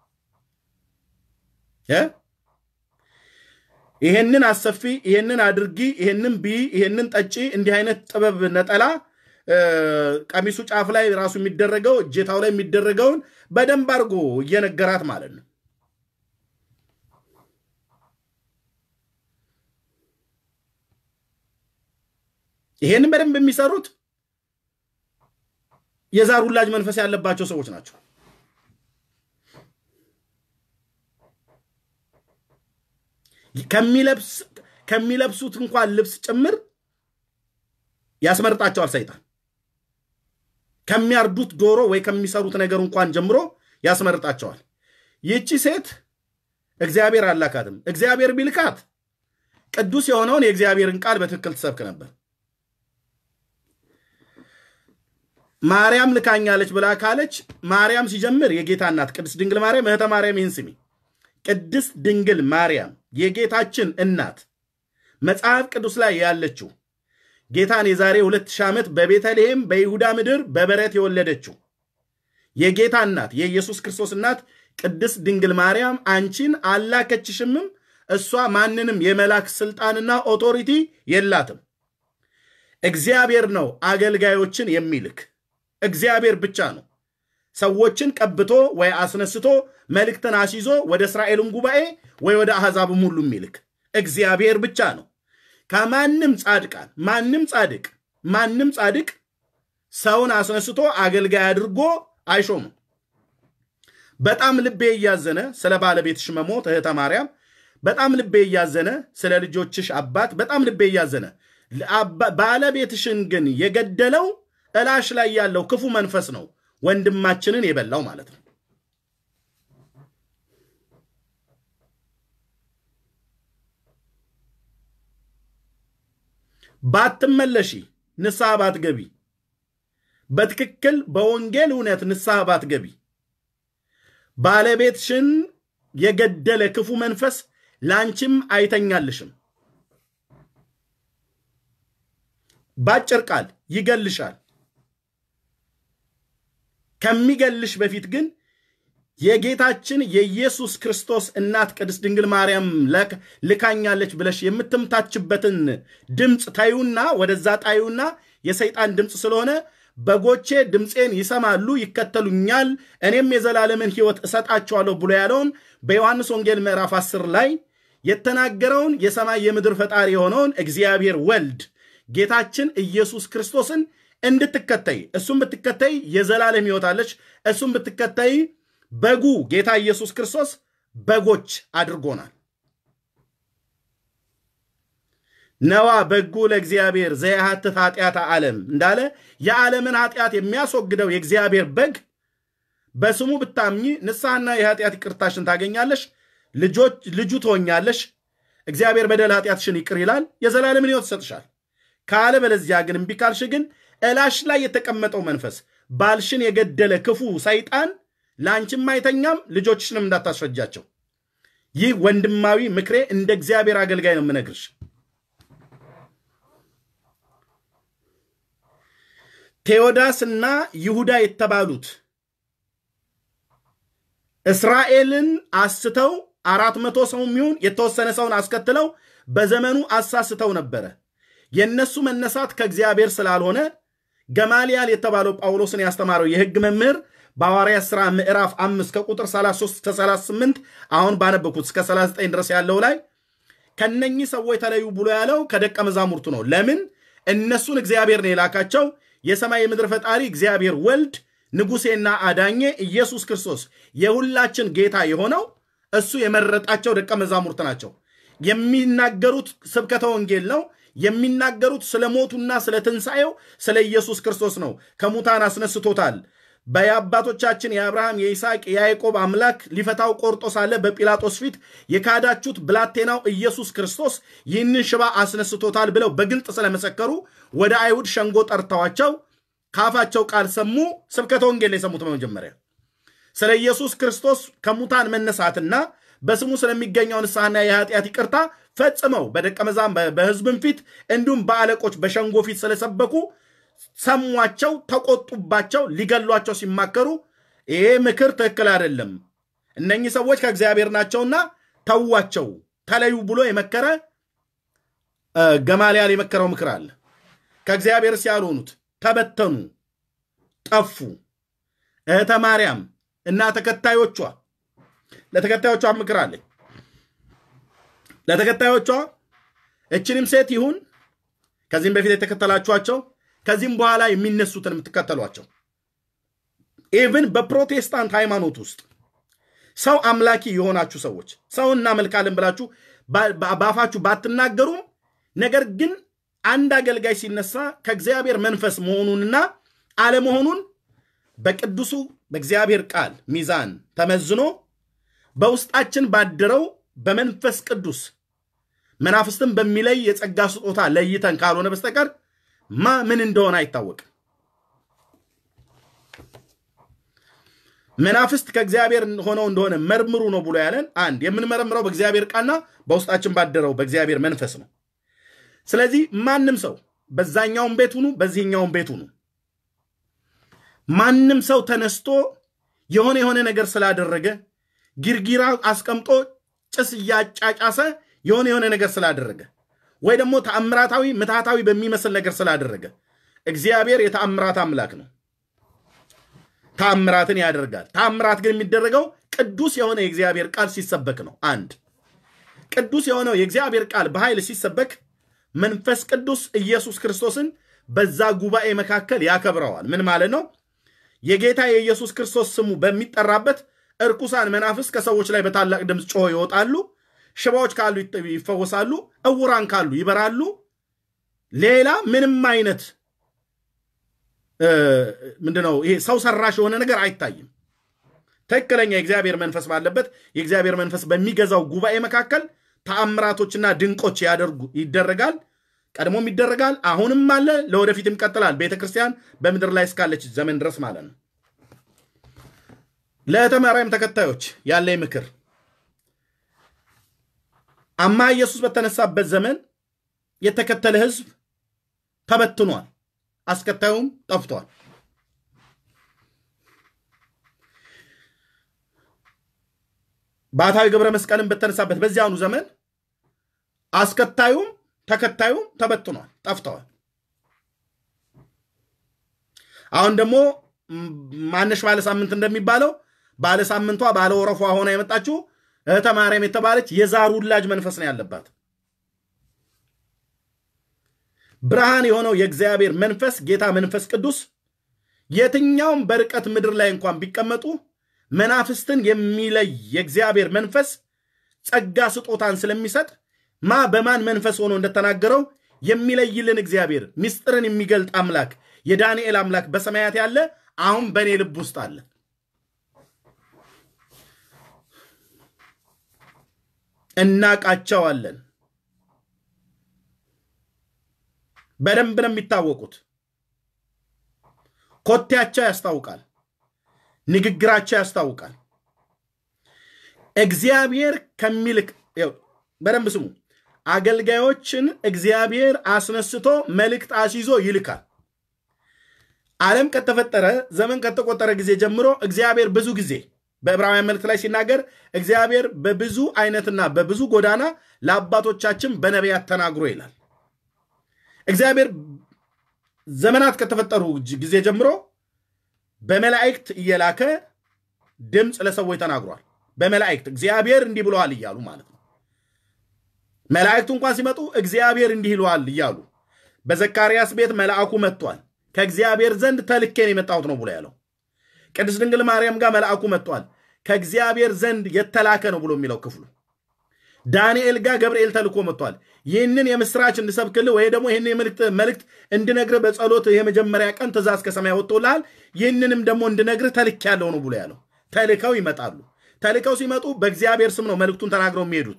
ይሄንን አሰፊ፣ ይሄንን አድርጊ፣ ይሄንን ብይ፣ ይሄንን ጠጪ፣ እንዲህ አይነት ጥበብ ነጠላ ቀሚሱ ጫፍ ላይ ራሱ የሚደረገው እጀታው ላይ የሚደረገውን በደንብ አድርጎ እየነገራት ማለት ነው። ይሄንን በደንብ የሚሰሩት የዛር ውላጅ መንፈስ ያለባቸው ሰዎች ናቸው። ከሚለብሱት እንኳን ልብስ ጭምር ያስመርጣቸዋል ሰይጣን። ከሚያርዱት ዶሮ ወይ ከሚሰሩት ነገር እንኳን ጀምሮ ያስመርጣቸዋል። ይህቺ ሴት እግዚአብሔር አላካትም። እግዚአብሔር ቢልካት ቅዱስ የሆነውን የእግዚአብሔርን ቃል በትክክል ትሰብክ ነበር። ማርያም ልካኛለች ብላ ካለች ማርያም ሲጀምር የጌታ እናት ቅድስት ድንግል ማርያም እህተ ማርያም ይህን ስሚ። ቅድስት ድንግል ማርያም የጌታችን እናት መጽሐፍ ቅዱስ ላይ ያለችው ጌታን የዛሬ ሁለት ሺህ ዓመት በቤተልሔም በይሁዳ ምድር በበረት የወለደችው የጌታ እናት የኢየሱስ ክርስቶስ እናት ቅድስት ድንግል ማርያም አንቺን አላከችሽምም። እሷ ማንንም የመላክ ስልጣንና ኦቶሪቲ የላትም። እግዚአብሔር ነው አገልጋዮችን የሚልክ እግዚአብሔር ብቻ ነው ሰዎችን ቀብቶ ወይ አስነስቶ መልእክትን አስይዞ ወደ እስራኤልም ጉባኤ ወይ ወደ አሕዛብም ሁሉ የሚልክ እግዚአብሔር ብቻ ነው። ከማንም ጻድቃን ማንም ጻድቅ ማንም ጻድቅ ሰውን አስነስቶ አገልጋይ አድርጎ አይሾምም። በጣም ልቤ እያዘነ ስለ ባለቤትሽ መሞት እህተ ማርያም፣ በጣም ልቤ እያዘነ ስለ ልጆችሽ አባት፣ በጣም ልቤ እያዘነ ባለቤትሽን ግን የገደለው እላሽ ላይ ያለው ክፉ መንፈስ ነው ወንድማችንን የበላው ማለት ነው። ባትመለሺ ንስሐ ባትገቢ በትክክል በወንጌል እውነት ንስሐ ባትገቢ ባለቤትሽን የገደለ ክፉ መንፈስ ላንቺም አይተኛልሽም። ባጭር ቃል ይገልሻል። ከሚገልሽ በፊት ግን የጌታችን የኢየሱስ ክርስቶስ እናት ቅድስት ድንግል ማርያም ልካኛለች ብለሽ የምትምታችበትን ድምፅ ታዩና ወደዛ ጣዩና የሰይጣን ድምፅ ስለሆነ በጎቼ ድምፄን ይሰማሉ፣ ይከተሉኛል፣ እኔም የዘላለምን ሕይወት እሰጣቸዋለሁ ብሎ ያለውን በዮሐንስ ወንጌል ምዕራፍ 10 ላይ የተናገረውን የሰማይ የምድር ፈጣሪ የሆነውን እግዚአብሔር ወልድ ጌታችን ኢየሱስ ክርስቶስን እንድትከተይ እሱም ብትከተይ የዘላለም ሕይወት አለች። እሱም ብትከተይ በጉ ጌታ ኢየሱስ ክርስቶስ በጎች አድርጎናል። ነዋ በጉ ለእግዚአብሔር ዘያሃትት ኃጢአተ ዓለም እንዳለ የዓለምን ኃጢአት የሚያስወግደው የእግዚአብሔር በግ በስሙ ብታምኚ ንስሐና የኃጢአት ይቅርታሽን ታገኛለሽ፣ ልጁ ትሆኛለሽ። እግዚአብሔር በደል ኃጢአትሽን ይቅር ይላል፣ የዘላለምን ሕይወት ይሰጥሻል። ካለ በለዚያ ግን እምቢ ካልሽ ግን እላሽ ላይ የተቀመጠው መንፈስ ባልሽን የገደለ ክፉ ሰይጣን ለአንቺም አይተኛም፣ ልጆችሽንም እንዳታስፈጃቸው። ይህ ወንድማዊ ምክሬ እንደ እግዚአብሔር አገልጋይ ነው የምነግርሽ። ቴዎዳስና ይሁዳ የተባሉት እስራኤልን አስተው አራት መቶ ሰው የሚሆን የተወሰነ ሰውን አስከትለው በዘመኑ አሳስተው ነበረ። የእነሱ መነሳት ከእግዚአብሔር ስላልሆነ ገማልያል የተባለው ጳውሎስን ያስተማረው የሕግ መምህር በሐዋርያት ሥራ ምዕራፍ አምስት ከቁጥር 33 እስከ 38 አሁን ባነበኩት እስከ 39 ድረስ ያለው ላይ ከነኚህ ሰዎች ተለዩ ብሎ ያለው ከደቀ መዛሙርቱ ነው። ለምን? እነሱን እግዚአብሔር ነው የላካቸው። የሰማይ የምድር ፈጣሪ እግዚአብሔር ወልድ ንጉሴና አዳኜ ኢየሱስ ክርስቶስ የሁላችን ጌታ የሆነው እሱ የመረጣቸው ደቀ መዛሙርት ናቸው። የሚናገሩት ስብከተ ወንጌል ነው። የሚናገሩት ስለ ሞቱና ስለ ትንሣኤው ስለ ኢየሱስ ክርስቶስ ነው። ከሙታን አስነስቶታል፣ በየአባቶቻችን የአብርሃም የይስሐቅ የያዕቆብ አምላክ ሊፈታው ቆርጦ ሳለ በጲላጦስ ፊት የካዳችሁት ብላቴናው ኢየሱስ ክርስቶስ ይህንን ሽባ አስነስቶታል ብለው በግልጥ ስለመሰከሩ ወደ አይሁድ ሸንጎ ጠርተዋቸው ከአፋቸው ቃል ሰሙ። ስብከተ ወንጌል የሰሙት በመጀመሪያ ስለ ኢየሱስ ክርስቶስ ከሙታን መነሳትና በስሙ ስለሚገኘው ንስሐና የኃጢአት ይቅርታ ፈጽመው በደቀ መዛም በሕዝብም ፊት እንዲሁም በአለቆች በሸንጎ ፊት ስለሰበኩ ሰሟቸው፣ ተቆጡባቸው። ሊገሏቸው ሲማከሩ ይሄ ምክር ትክክል አይደለም፣ እነኚህ ሰዎች ከእግዚአብሔር ናቸውና ተዋቸው፣ ተለዩ ብሎ የመከረ ገማልያል የመከረው ምክር አለ። ከእግዚአብሔርስ ያልሆኑት ተበተኑ፣ ጠፉ። እህተ ማርያም እና ተከታዮቿ ለተከታዮቿ ምክር አለኝ። ለተከታዮቿ እችንም ሴት ይሁን ከዚህም በፊት የተከተላችኋቸው ከዚህም በኋላ የሚነሱትን የምትከተሏቸው ኢቭን በፕሮቴስታንት ሃይማኖት ውስጥ ሰው አምላኪ የሆናችሁ ሰዎች ሰው እናመልካለን ብላችሁ በአፋችሁ ባትናገሩም ነገር ግን አንድ አገልጋይ ሲነሳ ከእግዚአብሔር መንፈስ መሆኑንና አለመሆኑን በቅዱሱ በእግዚአብሔር ቃል ሚዛን ተመዝኖ በውስጣችን ባደረው በመንፈስ ቅዱስ መናፍስትን በሚለይ የጸጋ ስጦታ ለይተን ካልሆነ በስተቀር ማ ምን እንደሆነ አይታወቅም። መናፍስት ከእግዚአብሔር ሆነው እንደሆነ መርምሩ ነው ብሎ ያለን አንድ የምንመረምረው በእግዚአብሔር ቃልና በውስጣችን ባደረው በእግዚአብሔር መንፈስ ነው። ስለዚህ ማንም ሰው በዛኛውም ቤት ሁኑ፣ በዚህኛውም ቤት ሁኑ፣ ማንም ሰው ተነስቶ የሆነ የሆነ ነገር ስላደረገ ጊርጊራ አስቀምጦ ጭስ እያጫጫሰ የሆነ የሆነ ነገር ስላደረገ ወይ ደግሞ ተአምራታዊ ምትሃታዊ በሚመስል ነገር ስላደረገ እግዚአብሔር የተአምራት አምላክ ነው። ተአምራትን ያደርጋል። ተአምራት ግን የሚደረገው ቅዱስ የሆነ የእግዚአብሔር ቃል ሲሰበክ ነው። አንድ ቅዱስ የሆነው የእግዚአብሔር ቃል በኃይል ሲሰበክ መንፈስ ቅዱስ ኢየሱስ ክርስቶስን በዛ ጉባኤ መካከል ያከብረዋል። ምን ማለት ነው? የጌታ የኢየሱስ ክርስቶስ ስሙ በሚጠራበት እርኩሳን መናፍስ ከሰዎች ላይ በታላቅ ድምፅ ጮሆ ይወጣሉ። ሽባዎች ካሉ ይፈወሳሉ። እውራን ካሉ ይበራሉ። ሌላ ምንም አይነት ምንድነው ይሄ ሰው ሰራሽ የሆነ ነገር አይታይም። ትክክለኛ የእግዚአብሔር መንፈስ ባለበት የእግዚአብሔር መንፈስ በሚገዛው ጉባኤ መካከል ተአምራቶችና ድንቆች ያደርጉ ይደረጋል። ቀድሞም ይደረጋል፣ አሁንም አለ፣ ለወደፊትም ይቀጥላል። ቤተ ክርስቲያን በምድር ላይ እስካለች ዘመን ድረስ ማለት ነው። ለእህተ ማርያም ተከታዮች ያለኝ ምክር አማ ኢየሱስ በተነሳበት ዘመን የተከተለ ሕዝብ ተበትኗል፣ አስከታዩም ጠፍቷል። ባሕታዊ ገብረ መስቀልን በተነሳበት በዚያኑ ዘመን አስከታዩም ተከታዩም ተበትኗል፣ ጠፍተዋል። አሁን ደግሞ ማነሽ ባለ ሳምንት እንደሚባለው ባለ ሳምንቷ ባለ ወረፏ ሆና የመጣችው እህተ ማርያም የተባለች የዛር ውላጅ መንፈስ ነው ያለባት። ብርሃን የሆነው የእግዚአብሔር መንፈስ ጌታ መንፈስ ቅዱስ የትኛውም በርቀት ምድር ላይ እንኳን ቢቀመጡ መናፍስትን የሚለይ የእግዚአብሔር መንፈስ ጸጋ ስጦታን ስለሚሰጥ ማ በማን መንፈስ ሆኖ እንደተናገረው የሚለይልን እግዚአብሔር ምስጢርን የሚገልጥ አምላክ የዳንኤል አምላክ በሰማያት ያለ አሁን በእኔ ልብ ውስጥ አለ። እናቃቸዋለን። በደንብ ነው የሚታወቁት። ኮቴያቸው ያስታውቃል። ንግግራቸው ያስታውቃል። እግዚአብሔር ከሚልክ በደንብ ስሙ። አገልጋዮችን እግዚአብሔር አስነስቶ መልእክት አስይዞ ይልካል። ዓለም ከተፈጠረ ዘመን ከተቆጠረ ጊዜ ጀምሮ እግዚአብሔር ብዙ ጊዜ በዕብራውያን መልእክት ላይ ሲናገር እግዚአብሔር በብዙ አይነትና በብዙ ጎዳና ለአባቶቻችን በነቢያት ተናግሮ ይላል። እግዚአብሔር ዘመናት ከተፈጠሩ ጊዜ ጀምሮ በመላእክት እየላከ ድምፅ ለሰዎች ተናግሯል። በመላእክት እግዚአብሔር እንዲህ ብለዋል እያሉ ማለት ነው። መላእክቱ እንኳን ሲመጡ እግዚአብሔር እንዲህ ይለዋል እያሉ በዘካርያስ ቤት መልአኩ መጥቷል፣ ከእግዚአብሔር ዘንድ ተልኬን የመጣሁት ነው ብሎ ያለው። ቅድስት ድንግል ማርያም ጋር መልአኩ መጥቷል፣ ከእግዚአብሔር ዘንድ የተላከ ነው ብሎ የሚለው ክፍሉ። ዳንኤል ጋር ገብርኤል ተልኮ መጥቷል። ይህንን የምስራች እንድሰብክልህ ወይ ደግሞ ይህን መልእክት እንድነግርህ በጸሎት የመጀመሪያ ቀን ትእዛዝ ከሰማይ ወጥቶልሃል። ይህንንም ደግሞ እንድነግርህ ተልክ ያለው ነው ብሎ ያለው። ተልከው ይመጣሉ። ተልከው ሲመጡ በእግዚአብሔር ስም ነው መልእክቱን ተናግረው የሚሄዱት።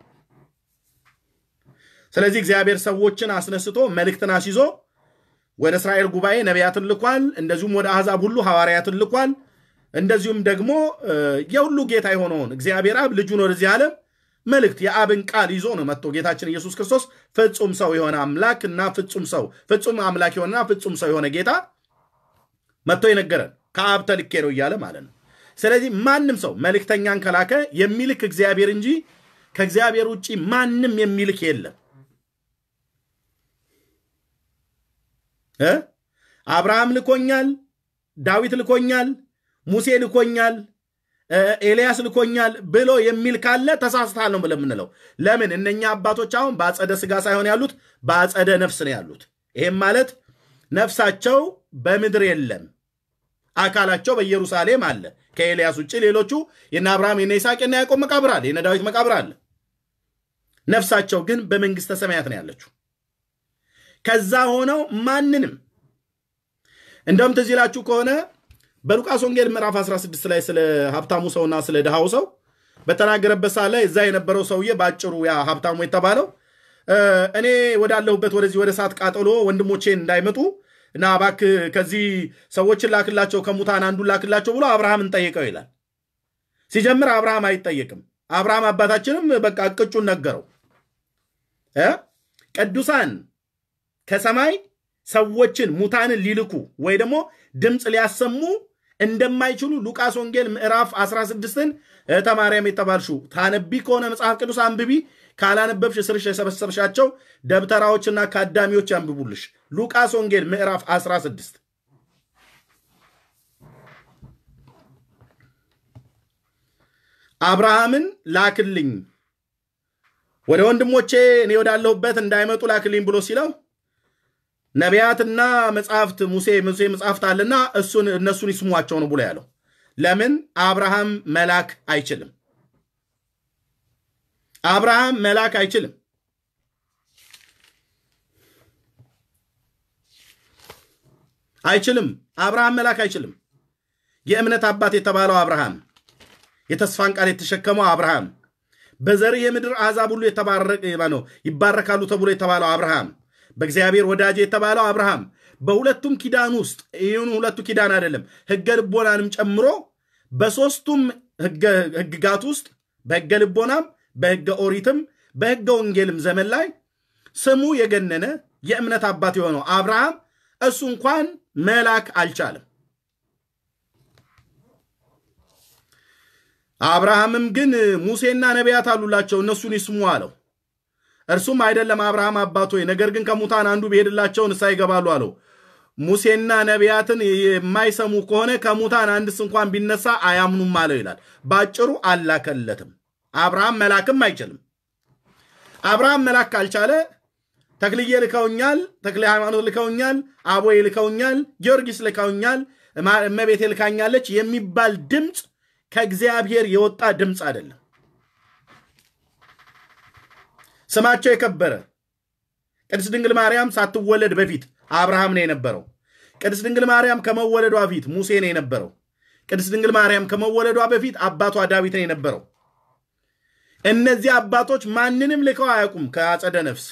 ስለዚህ እግዚአብሔር ሰዎችን አስነስቶ መልእክትን አስይዞ ወደ እስራኤል ጉባኤ ነቢያትን ልኳል። እንደዚሁም ወደ አሕዛብ ሁሉ ሐዋርያትን ልኳል። እንደዚሁም ደግሞ የሁሉ ጌታ የሆነውን እግዚአብሔር አብ ልጁን ወደዚህ ዓለም መልእክት የአብን ቃል ይዞ ነው መጥቶ ጌታችን ኢየሱስ ክርስቶስ ፍጹም ሰው የሆነ አምላክ እና ፍጹም ሰው ፍጹም አምላክ የሆነና ፍጹም ሰው የሆነ ጌታ መጥቶ የነገረን ከአብ ተልኬ ነው እያለ ማለት ነው። ስለዚህ ማንም ሰው መልእክተኛን ከላከ የሚልክ እግዚአብሔር እንጂ ከእግዚአብሔር ውጭ ማንም የሚልክ የለም። አብርሃም ልኮኛል፣ ዳዊት ልኮኛል፣ ሙሴ ልኮኛል፣ ኤልያስ ልኮኛል ብሎ የሚል ካለ ተሳስታል ነው ብለን የምንለው። ለምን እነኛ አባቶች አሁን በአጸደ ስጋ ሳይሆን ያሉት በአጸደ ነፍስ ነው ያሉት። ይሄም ማለት ነፍሳቸው በምድር የለም፣ አካላቸው በኢየሩሳሌም አለ። ከኤልያስ ውጭ ሌሎቹ የነ አብርሃም የነ ይስሐቅ የነ ያዕቆብ መቃብር አለ፣ የነ ዳዊት መቃብር አለ። ነፍሳቸው ግን በመንግስተ ሰማያት ነው ያለችው። ከዛ ሆነው ማንንም እንደውም ትዝ ይላችሁ ከሆነ በሉቃስ ወንጌል ምዕራፍ 16 ላይ ስለ ሀብታሙ ሰውና ስለ ድሃው ሰው በተናገረበት ሰዓት ላይ እዛ የነበረው ሰውዬ በአጭሩ ያ ሀብታሙ የተባለው እኔ ወዳለሁበት ወደዚህ ወደ እሳት ቃጠሎ ወንድሞቼን እንዳይመጡ እና እባክህ ከዚህ ሰዎችን ላክላቸው ከሙታን አንዱን ላክላቸው ብሎ አብርሃምን ጠየቀው ይላል። ሲጀምር አብርሃም አይጠየቅም። አብርሃም አባታችንም በቃ እቅጩን ነገረው። ቅዱሳን ከሰማይ ሰዎችን ሙታንን ሊልኩ ወይ ደግሞ ድምፅ ሊያሰሙ እንደማይችሉ ሉቃስ ወንጌል ምዕራፍ 16ን እህተ ማርያም የተባልሽው ታነቢ ከሆነ መጽሐፍ ቅዱስ አንብቢ፣ ካላነበብሽ ስርሽ የሰበሰብሻቸው ደብተራዎችና ካዳሚዎች ያንብቡልሽ። ሉቃስ ወንጌል ምዕራፍ 16 አብርሃምን ላክልኝ ወደ ወንድሞቼ እኔ ወዳለሁበት እንዳይመጡ ላክልኝ ብሎ ሲለው ነቢያትና መጽሐፍት ሙሴ ሙሴ መጽሐፍት አለና እሱን እነሱን ይስሟቸው ነው ብሎ ያለው። ለምን አብርሃም መላክ አይችልም። አብርሃም መላክ አይችልም። አይችልም። አብርሃም መላክ አይችልም። የእምነት አባት የተባለው አብርሃም፣ የተስፋን ቃል የተሸከመው አብርሃም፣ በዘርህ የምድር አሕዛብ ሁሉ የተባረቀ ነው ይባረካሉ ተብሎ የተባለው አብርሃም በእግዚአብሔር ወዳጅ የተባለው አብርሃም በሁለቱም ኪዳን ውስጥ ይህን ሁለቱ ኪዳን አይደለም ሕገ ልቦናንም ጨምሮ በሦስቱም ሕግጋት ውስጥ በሕገ ልቦናም በሕገ ኦሪትም በሕገ ወንጌልም ዘመን ላይ ስሙ የገነነ የእምነት አባት የሆነው አብርሃም እሱ እንኳን መላክ አልቻለም። አብርሃምም ግን ሙሴና ነቢያት አሉላቸው እነሱን ይስሙ አለው። እርሱም አይደለም አብርሃም አባት ሆይ፣ ነገር ግን ከሙታን አንዱ ቢሄድላቸው ንስሐ ይገባሉ አለው። ሙሴና ነቢያትን የማይሰሙ ከሆነ ከሙታን አንድስ እንኳን ቢነሳ አያምኑም አለው ይላል። ባጭሩ አላከለትም። አብርሃም መላክም አይችልም። አብርሃም መላክ ካልቻለ ተክልዬ ልከውኛል፣ ተክለ ሃይማኖት ልከውኛል፣ አቦዬ ልከውኛል፣ ጊዮርጊስ ልከውኛል፣ እመቤቴ ልካኛለች የሚባል ድምፅ ከእግዚአብሔር የወጣ ድምፅ አይደለም። ስማቸው የከበረ ቅድስት ድንግል ማርያም ሳትወለድ በፊት አብርሃም ነው የነበረው። ቅድስት ድንግል ማርያም ከመወለዷ በፊት ሙሴ ነው የነበረው። ቅድስት ድንግል ማርያም ከመወለዷ በፊት አባቷ ዳዊት ነው የነበረው። እነዚህ አባቶች ማንንም ልከው አያውቁም ከአጸደ ነፍስ።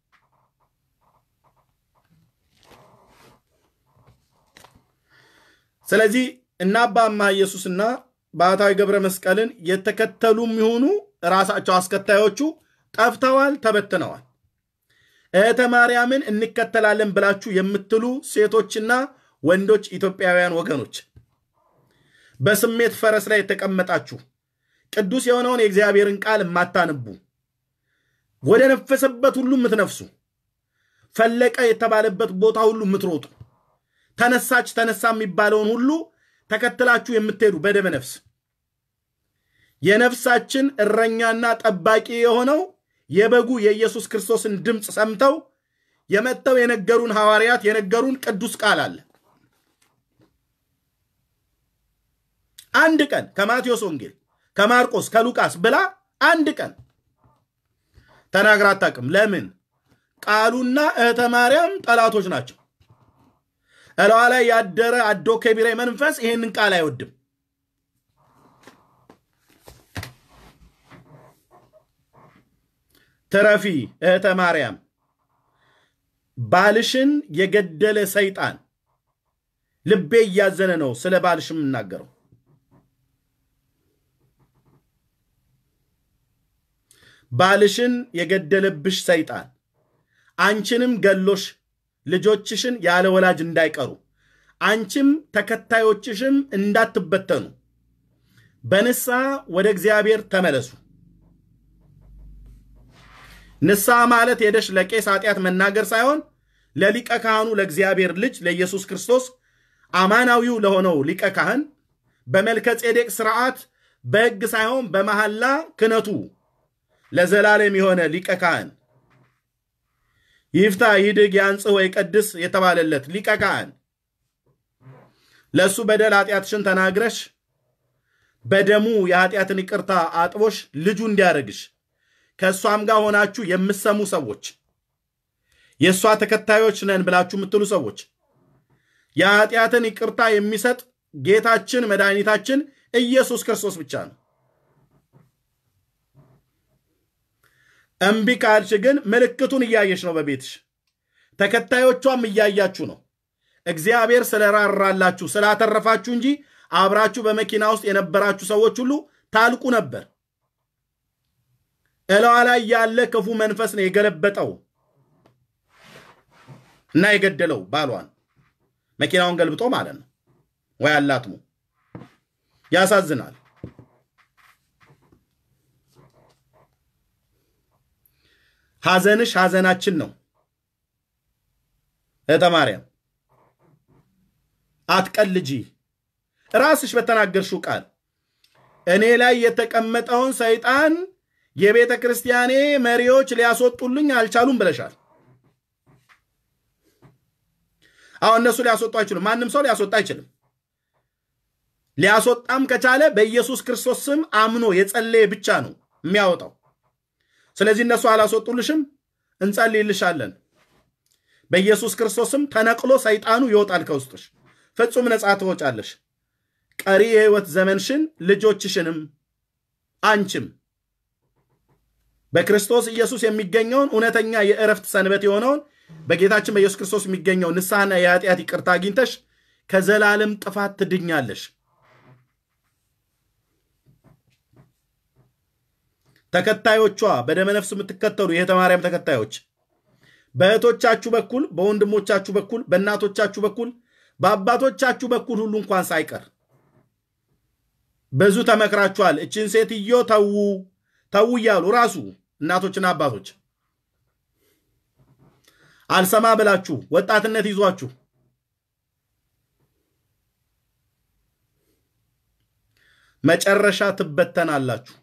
ስለዚህ እና አባ እማ ኢየሱስና ባህታዊ ገብረ መስቀልን የተከተሉም ይሆኑ ራሳቸው አስከታዮቹ ጠፍተዋል፣ ተበትነዋል። እህተ ማርያምን እንከተላለን ብላችሁ የምትሉ ሴቶችና ወንዶች ኢትዮጵያውያን ወገኖች በስሜት ፈረስ ላይ የተቀመጣችሁ ቅዱስ የሆነውን የእግዚአብሔርን ቃል የማታነቡ ወደ ነፈሰበት ሁሉ የምትነፍሱ ፈለቀ የተባለበት ቦታ ሁሉ የምትሮጡ ተነሳች ተነሳ የሚባለውን ሁሉ ተከትላችሁ የምትሄዱ በደመ ነፍስ የነፍሳችን እረኛና ጠባቂ የሆነው የበጉ የኢየሱስ ክርስቶስን ድምፅ ሰምተው የመጥተው የነገሩን ሐዋርያት የነገሩን ቅዱስ ቃል አለ። አንድ ቀን ከማቴዎስ ወንጌል፣ ከማርቆስ፣ ከሉቃስ ብላ አንድ ቀን ተናግራ አታውቅም። ለምን? ቃሉና እህተ ማርያም ጠላቶች ናቸው። እለዋ ላይ ያደረ አዶ ከቢራ መንፈስ ይሄንን ቃል አይወድም። ትረፊ እህተ ማርያም፣ ባልሽን የገደለ ሰይጣን ልቤ እያዘነ ነው ስለ ባልሽ የምናገረው። ባልሽን የገደለብሽ ሰይጣን አንቺንም ገሎሽ ልጆችሽን ያለ ወላጅ እንዳይቀሩ አንቺም ተከታዮችሽም እንዳትበተኑ በንስሐ ወደ እግዚአብሔር ተመለሱ። ንስሐ ማለት ሄደሽ ለቄስ ኃጢአት መናገር ሳይሆን ለሊቀ ካህኑ ለእግዚአብሔር ልጅ ለኢየሱስ ክርስቶስ አማናዊው ለሆነው ሊቀ ካህን በመልከ ጼዴቅ ስርዓት በሕግ ሳይሆን በመሐላ ክነቱ ለዘላለም የሆነ ሊቀ ካህን ይፍታ፣ ይድግ፣ ያንጽህ ወይ ቀድስ የተባለለት ሊቀ ካህን ለእሱ በደል ኃጢአትሽን ተናግረሽ በደሙ የኃጢአትን ይቅርታ አጥቦሽ ልጁ እንዲያደርግሽ ከእሷም ጋር ሆናችሁ የምሰሙ ሰዎች የእሷ ተከታዮች ነን ብላችሁ የምትሉ ሰዎች የኃጢአትን ይቅርታ የሚሰጥ ጌታችን መድኃኒታችን ኢየሱስ ክርስቶስ ብቻ ነው። እምቢ ካልሽ ግን ምልክቱን እያየሽ ነው። በቤትሽ ተከታዮቿም እያያችሁ ነው። እግዚአብሔር ስለራራላችሁ ስላተረፋችሁ እንጂ አብራችሁ በመኪና ውስጥ የነበራችሁ ሰዎች ሁሉ ታልቁ ነበር። እለዋ ላይ ያለ ክፉ መንፈስ ነው የገለበጠው እና የገደለው ባሏን መኪናውን ገልብጦ ማለት ነው። ወይ አላትሙ። ያሳዝናል። ሐዘንሽ ሐዘናችን ነው። እህተ ማርያም አትቀልጂ። ራስሽ በተናገርሽው ቃል እኔ ላይ የተቀመጠውን ሰይጣን የቤተ ክርስቲያኔ መሪዎች ሊያስወጡልኝ አልቻሉም ብለሻል። አሁን እነሱ ሊያስወጡ አይችሉም። ማንም ሰው ሊያስወጣ አይችልም። ሊያስወጣም ከቻለ በኢየሱስ ክርስቶስ ስም አምኖ የጸለየ ብቻ ነው የሚያወጣው። ስለዚህ እነሱ አላስወጡልሽም፣ እንጸልይልሻለን። በኢየሱስ ክርስቶስም ተነቅሎ ሰይጣኑ ይወጣል ከውስጥሽ፣ ፍጹም ነፃ ትወጫለሽ። ቀሪ የህይወት ዘመንሽን ልጆችሽንም አንቺም በክርስቶስ ኢየሱስ የሚገኘውን እውነተኛ የእረፍት ሰንበት የሆነውን በጌታችን በኢየሱስ ክርስቶስ የሚገኘው ንስሐና የኃጢአት ይቅርታ አግኝተሽ ከዘላለም ጥፋት ትድኛለሽ። ተከታዮቿ በደመነፍስ የምትከተሉ የእህተ ማርያም ተከታዮች በእህቶቻችሁ በኩል በወንድሞቻችሁ በኩል በእናቶቻችሁ በኩል በአባቶቻችሁ በኩል ሁሉ እንኳን ሳይቀር ብዙ ተመክራችኋል። እችን ሴትዮ ተዉ ተዉ እያሉ ራሱ እናቶችና አባቶች አልሰማ ብላችሁ ወጣትነት ይዟችሁ መጨረሻ ትበተናላችሁ።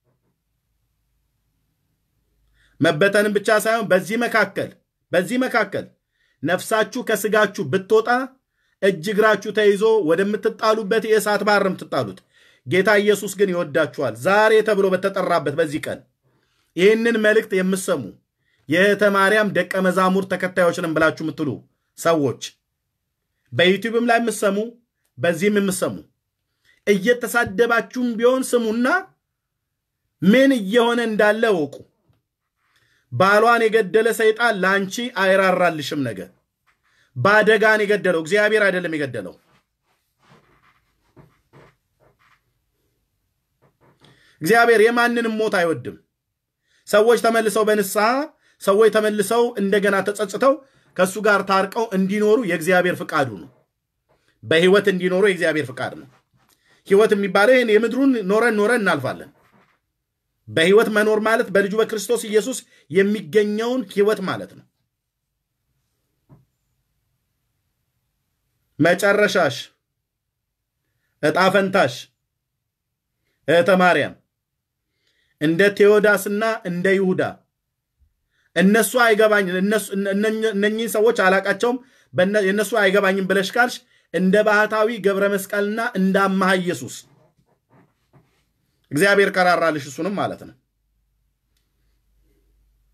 መበተንም ብቻ ሳይሆን በዚህ መካከል በዚህ መካከል ነፍሳችሁ ከስጋችሁ ብትወጣ እጅ እግራችሁ ተይዞ ወደምትጣሉበት የእሳት ባህር የምትጣሉት። ጌታ ኢየሱስ ግን ይወዳችኋል። ዛሬ ተብሎ በተጠራበት በዚህ ቀን ይህንን መልእክት የምሰሙ የእህተ ማርያም ደቀ መዛሙር ተከታዮች ነን ብላችሁ የምትሉ ሰዎች በዩቲዩብም ላይ የምሰሙ በዚህም የምሰሙ እየተሳደባችሁም ቢሆን ስሙና ምን እየሆነ እንዳለ እወቁ። ባሏን የገደለ ሰይጣን ለአንቺ አይራራልሽም። ነገር በአደጋን የገደለው እግዚአብሔር አይደለም የገደለው። እግዚአብሔር የማንንም ሞት አይወድም። ሰዎች ተመልሰው በንስሐ ሰዎች ተመልሰው እንደገና ተጸጽተው ከእሱ ጋር ታርቀው እንዲኖሩ የእግዚአብሔር ፍቃዱ ነው። በህይወት እንዲኖሩ የእግዚአብሔር ፍቃድ ነው። ህይወት የሚባለው ይህን የምድሩን ኖረን ኖረን እናልፋለን። በህይወት መኖር ማለት በልጁ በክርስቶስ ኢየሱስ የሚገኘውን ህይወት ማለት ነው። መጨረሻሽ እጣ ፈንታሽ እህተ ማርያም እንደ ቴዎዳስና እንደ ይሁዳ እነሱ አይገባኝ እነኚህን ሰዎች አላቃቸውም የእነሱ አይገባኝም ብለሽ ካልሽ እንደ ባህታዊ ገብረ መስቀልና እንደ አማሃ ኢየሱስ እግዚአብሔር ቀራራልሽ እሱንም ማለት ነው።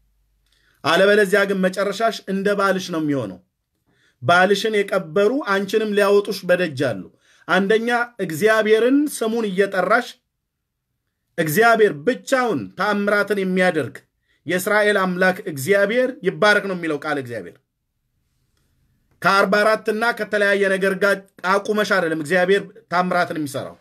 አለበለዚያ ግን መጨረሻሽ እንደ ባልሽ ነው የሚሆነው። ባልሽን የቀበሩ አንቺንም ሊያወጡሽ በደጅ አሉ። አንደኛ እግዚአብሔርን ስሙን እየጠራሽ እግዚአብሔር ብቻውን ተአምራትን የሚያደርግ የእስራኤል አምላክ እግዚአብሔር ይባረክ ነው የሚለው ቃል እግዚአብሔር ከአርባ አራትና ከተለያየ ነገር ጋር አቁመሽ አይደለም እግዚአብሔር ታምራትን የሚሰራው።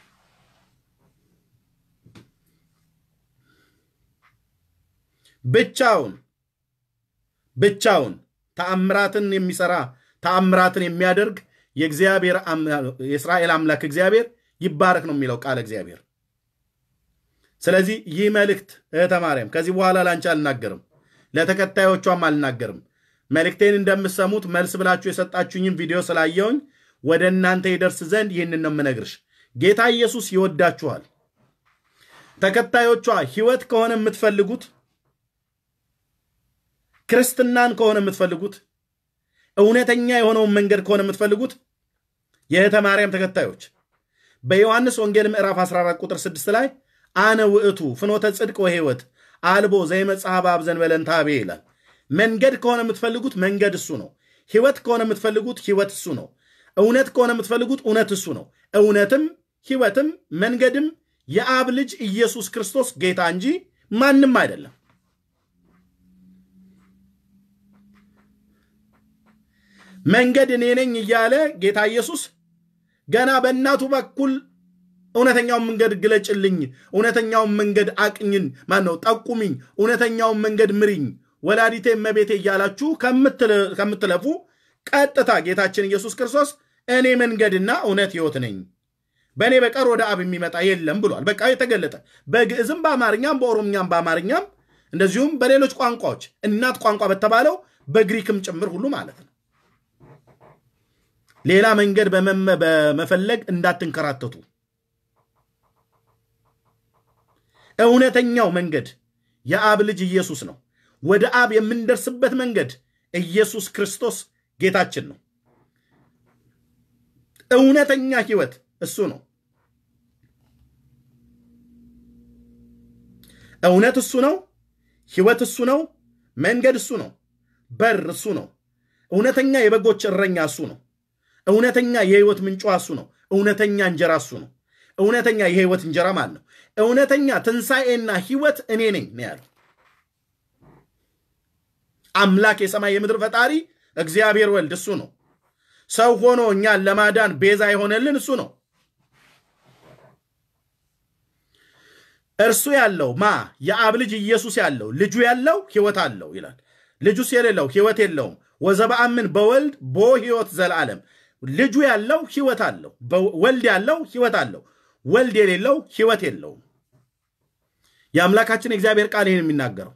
ብቻውን ብቻውን ተአምራትን የሚሰራ ተአምራትን የሚያደርግ የእግዚአብሔር የእስራኤል አምላክ እግዚአብሔር ይባረክ ነው የሚለው ቃል እግዚአብሔር። ስለዚህ ይህ መልእክት እህተ ማርያም ከዚህ በኋላ ላንቺ አልናገርም፣ ለተከታዮቿም አልናገርም። መልእክቴን እንደምሰሙት መልስ ብላችሁ የሰጣችሁኝም ቪዲዮ ስላየውኝ ወደ እናንተ ይደርስ ዘንድ ይህንን ነው የምነግርሽ። ጌታ ኢየሱስ ይወዳችኋል። ተከታዮቿ ህይወት ከሆነ የምትፈልጉት ክርስትናን ከሆነ የምትፈልጉት እውነተኛ የሆነውን መንገድ ከሆነ የምትፈልጉት የእህተ ማርያም ተከታዮች በዮሐንስ ወንጌል ምዕራፍ 14 ቁጥር 6 ላይ አነ ውእቱ ፍኖተ ጽድቅ ወሕይወት አልቦ ዘይመጽአ በአብ ዘእንበለ እንታቤ ይላል። መንገድ ከሆነ የምትፈልጉት መንገድ እሱ ነው። ህይወት ከሆነ የምትፈልጉት ህይወት እሱ ነው። እውነት ከሆነ የምትፈልጉት እውነት እሱ ነው። እውነትም ህይወትም መንገድም የአብ ልጅ ኢየሱስ ክርስቶስ ጌታ እንጂ ማንም አይደለም። መንገድ እኔ ነኝ እያለ ጌታ ኢየሱስ ገና በእናቱ በኩል እውነተኛውን መንገድ ግለጭልኝ፣ እውነተኛውን መንገድ አቅኝን፣ ማን ነው ጠቁሚኝ፣ እውነተኛውን መንገድ ምሪኝ፣ ወላዲቴ እመቤቴ እያላችሁ ከምትለፉ ቀጥታ ጌታችን ኢየሱስ ክርስቶስ እኔ መንገድና እውነት ህይወት ነኝ፣ በእኔ በቀር ወደ አብ የሚመጣ የለም ብሏል። በቃ የተገለጠ በግዕዝም በአማርኛም በኦሮምኛም በአማርኛም እንደዚሁም በሌሎች ቋንቋዎች እናት ቋንቋ በተባለው በግሪክም ጭምር ሁሉ ማለት ነው። ሌላ መንገድ በመፈለግ እንዳትንከራተቱ። እውነተኛው መንገድ የአብ ልጅ ኢየሱስ ነው። ወደ አብ የምንደርስበት መንገድ ኢየሱስ ክርስቶስ ጌታችን ነው። እውነተኛ ህይወት እሱ ነው። እውነት እሱ ነው። ህይወት እሱ ነው። መንገድ እሱ ነው። በር እሱ ነው። እውነተኛ የበጎች እረኛ እሱ ነው። እውነተኛ የህይወት ምንጯ እሱ ነው። እውነተኛ እንጀራ እሱ ነው። እውነተኛ የህይወት እንጀራ ማለት ነው። እውነተኛ ትንሣኤና ህይወት እኔ ነኝ ነው ያለው። አምላክ የሰማይ የምድር ፈጣሪ እግዚአብሔር ወልድ እሱ ነው። ሰው ሆኖ እኛን ለማዳን ቤዛ የሆነልን እሱ ነው። እርሱ ያለው ማ የአብ ልጅ ኢየሱስ ያለው ልጁ ያለው ህይወት አለው ይላል። ልጁስ የሌለው ህይወት የለውም። ወዘበአምን በወልድ ቦ ህይወት ዘለዓለም ልጁ ያለው ህይወት አለው። ወልድ ያለው ህይወት አለው። ወልድ የሌለው ህይወት የለውም። የአምላካችን የእግዚአብሔር ቃል ይህን የሚናገረው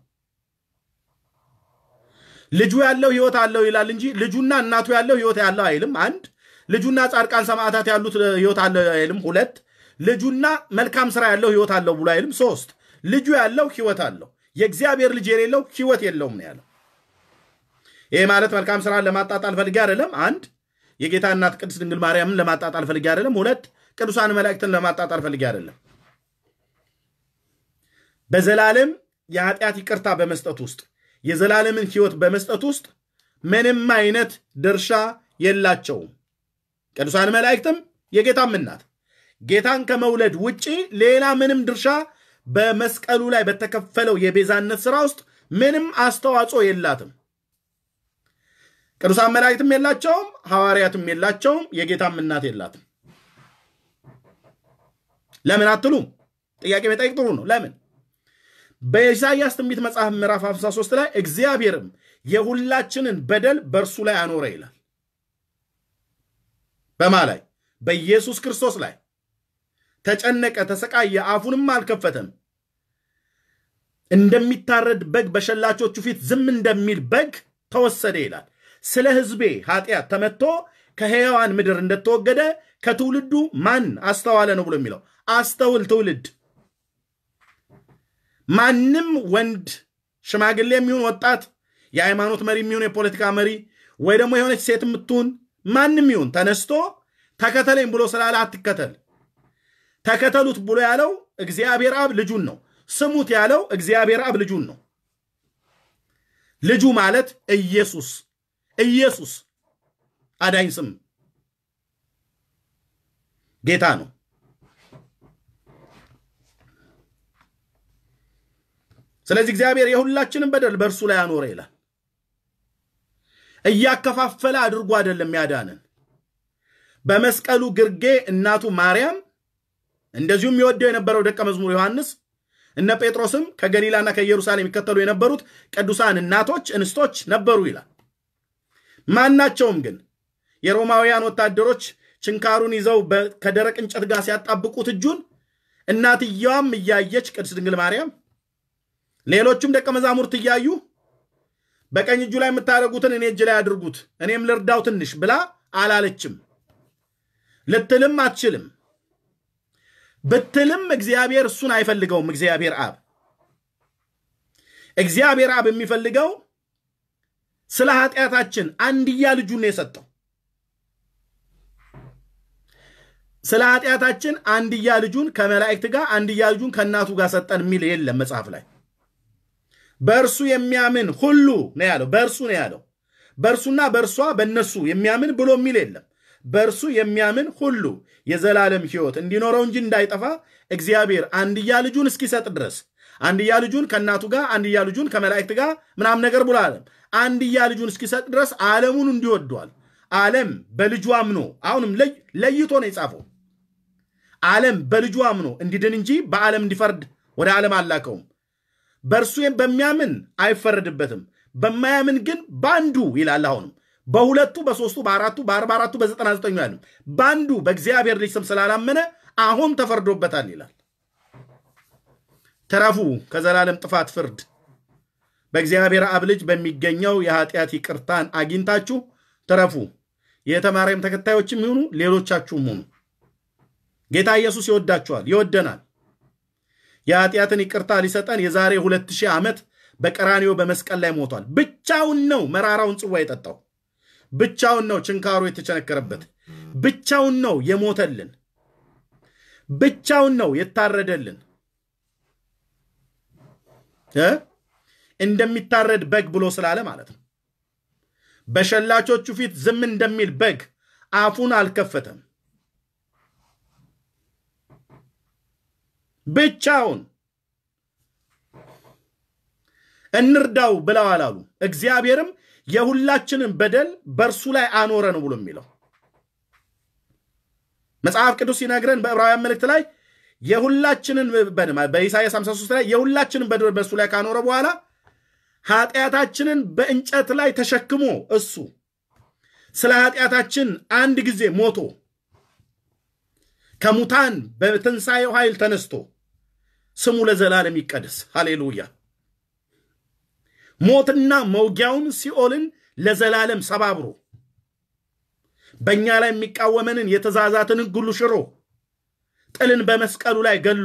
ልጁ ያለው ህይወት አለው ይላል እንጂ ልጁና እናቱ ያለው ህይወት ያለው አይልም። አንድ ልጁና ጻድቃን ሰማዕታት ያሉት ህይወት አለው አይልም። ሁለት ልጁና መልካም ስራ ያለው ህይወት አለው ብሎ አይልም። ሶስት ልጁ ያለው ህይወት አለው። የእግዚአብሔር ልጅ የሌለው ህይወት የለውም ነው ያለው። ይሄ ማለት መልካም ስራን ለማጣጣል ፈልጌ አይደለም። አንድ የጌታ እናት ቅድስት ድንግል ማርያምን ለማጣጣል ፈልጌ አይደለም። ሁለት ቅዱሳን መላእክትን ለማጣጣል ፈልጌ አይደለም። በዘላለም የኃጢአት ይቅርታ በመስጠት ውስጥ የዘላለምን ህይወት በመስጠት ውስጥ ምንም አይነት ድርሻ የላቸውም። ቅዱሳን መላእክትም የጌታም እናት ጌታን ከመውለድ ውጪ ሌላ ምንም ድርሻ በመስቀሉ ላይ በተከፈለው የቤዛነት ስራ ውስጥ ምንም አስተዋጽኦ የላትም። ቅዱሳን መላእክትም የላቸውም፣ ሐዋርያትም የላቸውም፣ የጌታም እናት የላትም። ለምን አትሉም? ጥያቄ መጠየቅ ጥሩ ነው። ለምን? በኢሳይያስ ትንቢት መጽሐፍ ምዕራፍ 53 ላይ እግዚአብሔርም የሁላችንን በደል በእርሱ ላይ አኖረ ይላል። በማ ላይ? በኢየሱስ ክርስቶስ ላይ ተጨነቀ፣ ተሰቃየ፣ አፉንም አልከፈተም። እንደሚታረድ በግ በሸላቾቹ ፊት ዝም እንደሚል በግ ተወሰደ ይላል። ስለ ሕዝቤ ኃጢአት ተመትቶ ከሕያዋን ምድር እንደተወገደ ከትውልዱ ማን አስተዋለ ነው ብሎ የሚለው አስተውል ትውልድ ማንም ወንድ ሽማግሌ የሚሆን ወጣት የሃይማኖት መሪ የሚሆን የፖለቲካ መሪ ወይ ደግሞ የሆነች ሴት የምትሆን ማንም ይሁን ተነስቶ ተከተለኝ ብሎ ስላለ አትከተል። ተከተሉት ብሎ ያለው እግዚአብሔር አብ ልጁን ነው። ስሙት ያለው እግዚአብሔር አብ ልጁን ነው። ልጁ ማለት ኢየሱስ ኢየሱስ አዳኝ ስም ጌታ ነው። ስለዚህ እግዚአብሔር የሁላችንም በደል በእርሱ ላይ አኖረ ይላል። እያከፋፈለ አድርጎ አይደለም ያዳንን። በመስቀሉ ግርጌ እናቱ ማርያም እንደዚሁም የወደው የነበረው ደቀ መዝሙር ዮሐንስ እነ ጴጥሮስም ከገሊላና ከኢየሩሳሌም የሚከተሉ የነበሩት ቅዱሳን እናቶች እንስቶች ነበሩ ይላል። ማናቸውም ግን የሮማውያን ወታደሮች ችንካሩን ይዘው ከደረቅ እንጨት ጋር ሲያጣብቁት እጁን እናትየዋም እያየች ቅድስት ድንግል ማርያም ሌሎቹም ደቀ መዛሙርት እያዩ በቀኝ እጁ ላይ የምታደርጉትን እኔ እጅ ላይ አድርጉት እኔም ልርዳው ትንሽ ብላ አላለችም። ልትልም አትችልም። ብትልም እግዚአብሔር እሱን አይፈልገውም። እግዚአብሔር አብ እግዚአብሔር አብ የሚፈልገው ስለ ኃጢአታችን አንድያ ልጁን የሰጠው ስለ ኃጢአታችን አንድያ ልጁን ከመላእክት ጋር አንድያ ልጁን ከእናቱ ጋር ሰጠን የሚል የለም መጽሐፍ ላይ። በእርሱ የሚያምን ሁሉ ነው ያለው። በእርሱ ነው ያለው። በእርሱና በእርሷ በእነሱ የሚያምን ብሎ የሚል የለም። በእርሱ የሚያምን ሁሉ የዘላለም ሕይወት እንዲኖረው እንጂ እንዳይጠፋ እግዚአብሔር አንድያ ልጁን እስኪሰጥ ድረስ አንድያ ልጁን ከእናቱ ጋር አንድያ ልጁን ከመላእክት ጋር ምናምን ነገር ብሎ አለም አንድያ ልጁን እስኪሰጥ ድረስ ዓለሙን እንዲወዷል። ዓለም በልጁ አምኖ አሁንም ለይቶ ነው የጻፈው። ዓለም በልጁ አምኖ እንዲድን እንጂ በዓለም እንዲፈርድ ወደ ዓለም አላከውም። በእርሱ በሚያምን አይፈረድበትም፣ በማያምን ግን በአንዱ ይላል። አሁንም በሁለቱ በሶስቱ በአራቱ በአርባ አራቱ በዘጠና ዘጠኙ ያለም በአንዱ በእግዚአብሔር ልጅ ስም ስላላመነ አሁን ተፈርዶበታል ይላል። ተረፉ ከዘላለም ጥፋት ፍርድ በእግዚአብሔር አብ ልጅ በሚገኘው የኃጢአት ይቅርታን አግኝታችሁ ተረፉ። የተማሪያም ተከታዮችም ይሁኑ ሌሎቻችሁም ሁኑ። ጌታ ኢየሱስ ይወዳችኋል፣ ይወደናል። የኃጢአትን ይቅርታ ሊሰጠን የዛሬ ሁለት ሺህ ዓመት በቀራኒዮ በመስቀል ላይ ሞቷል። ብቻውን ነው መራራውን ጽዋ የጠጣው። ብቻውን ነው ችንካሩ የተቸነከረበት። ብቻውን ነው የሞተልን። ብቻውን ነው የታረደልን። እንደሚታረድ በግ ብሎ ስላለ ማለት ነው። በሸላቾቹ ፊት ዝም እንደሚል በግ አፉን አልከፈተም። ብቻውን እንርዳው ብለው አላሉ። እግዚአብሔርም የሁላችንን በደል በእርሱ ላይ አኖረ ነው ብሎ የሚለው መጽሐፍ ቅዱስ ሲነግረን በዕብራውያን መልእክት ላይ የሁላችንን በኢሳያስ 53 ላይ የሁላችንን በደል በእርሱ ላይ ካኖረ በኋላ ኃጢአታችንን በእንጨት ላይ ተሸክሞ እሱ ስለ ኃጢአታችን አንድ ጊዜ ሞቶ ከሙታን በትንሣኤው ኃይል ተነስቶ ስሙ ለዘላለም ይቀደስ። ሃሌሉያ። ሞትና መውጊያውን ሲኦልን ለዘላለም ሰባብሮ በእኛ ላይ የሚቃወመንን የትእዛዛትን ሕግ ሁሉ ሽሮ ጥልን በመስቀሉ ላይ ገሎ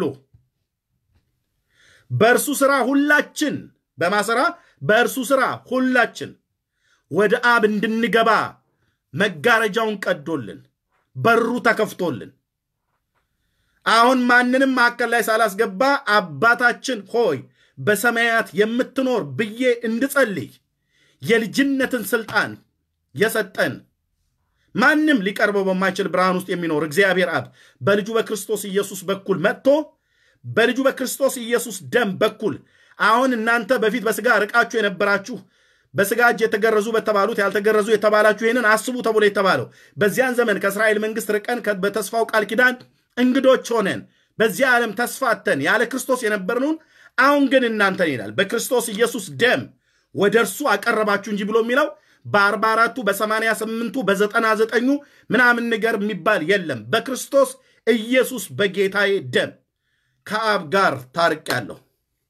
በእርሱ ሥራ ሁላችን በማሰራ በእርሱ ሥራ ሁላችን ወደ አብ እንድንገባ መጋረጃውን ቀዶልን በሩ ተከፍቶልን አሁን ማንንም መካከል ላይ ሳላስገባ አባታችን ሆይ በሰማያት የምትኖር ብዬ እንድጸልይ የልጅነትን ስልጣን የሰጠን ማንም ሊቀርበው በማይችል ብርሃን ውስጥ የሚኖር እግዚአብሔር አብ በልጁ በክርስቶስ ኢየሱስ በኩል መጥቶ በልጁ በክርስቶስ ኢየሱስ ደም በኩል አሁን እናንተ በፊት በስጋ ርቃችሁ የነበራችሁ በስጋ እጅ የተገረዙ በተባሉት ያልተገረዙ የተባላችሁ ይህንን አስቡ ተብሎ የተባለው በዚያን ዘመን ከእስራኤል መንግስት ርቀን በተስፋው ቃል ኪዳን እንግዶች ሆነን በዚህ ዓለም ተስፋተን ያለ ክርስቶስ የነበርነውን አሁን ግን እናንተን ይላል በክርስቶስ ኢየሱስ ደም ወደ እርሱ አቀረባችሁ እንጂ ብሎ የሚለው በአርባ አራቱ በሰማንያ ስምንቱ በዘጠና ዘጠኙ ምናምን ነገር የሚባል የለም። በክርስቶስ ኢየሱስ በጌታዬ ደም ከአብ ጋር ታርቄአለሁ።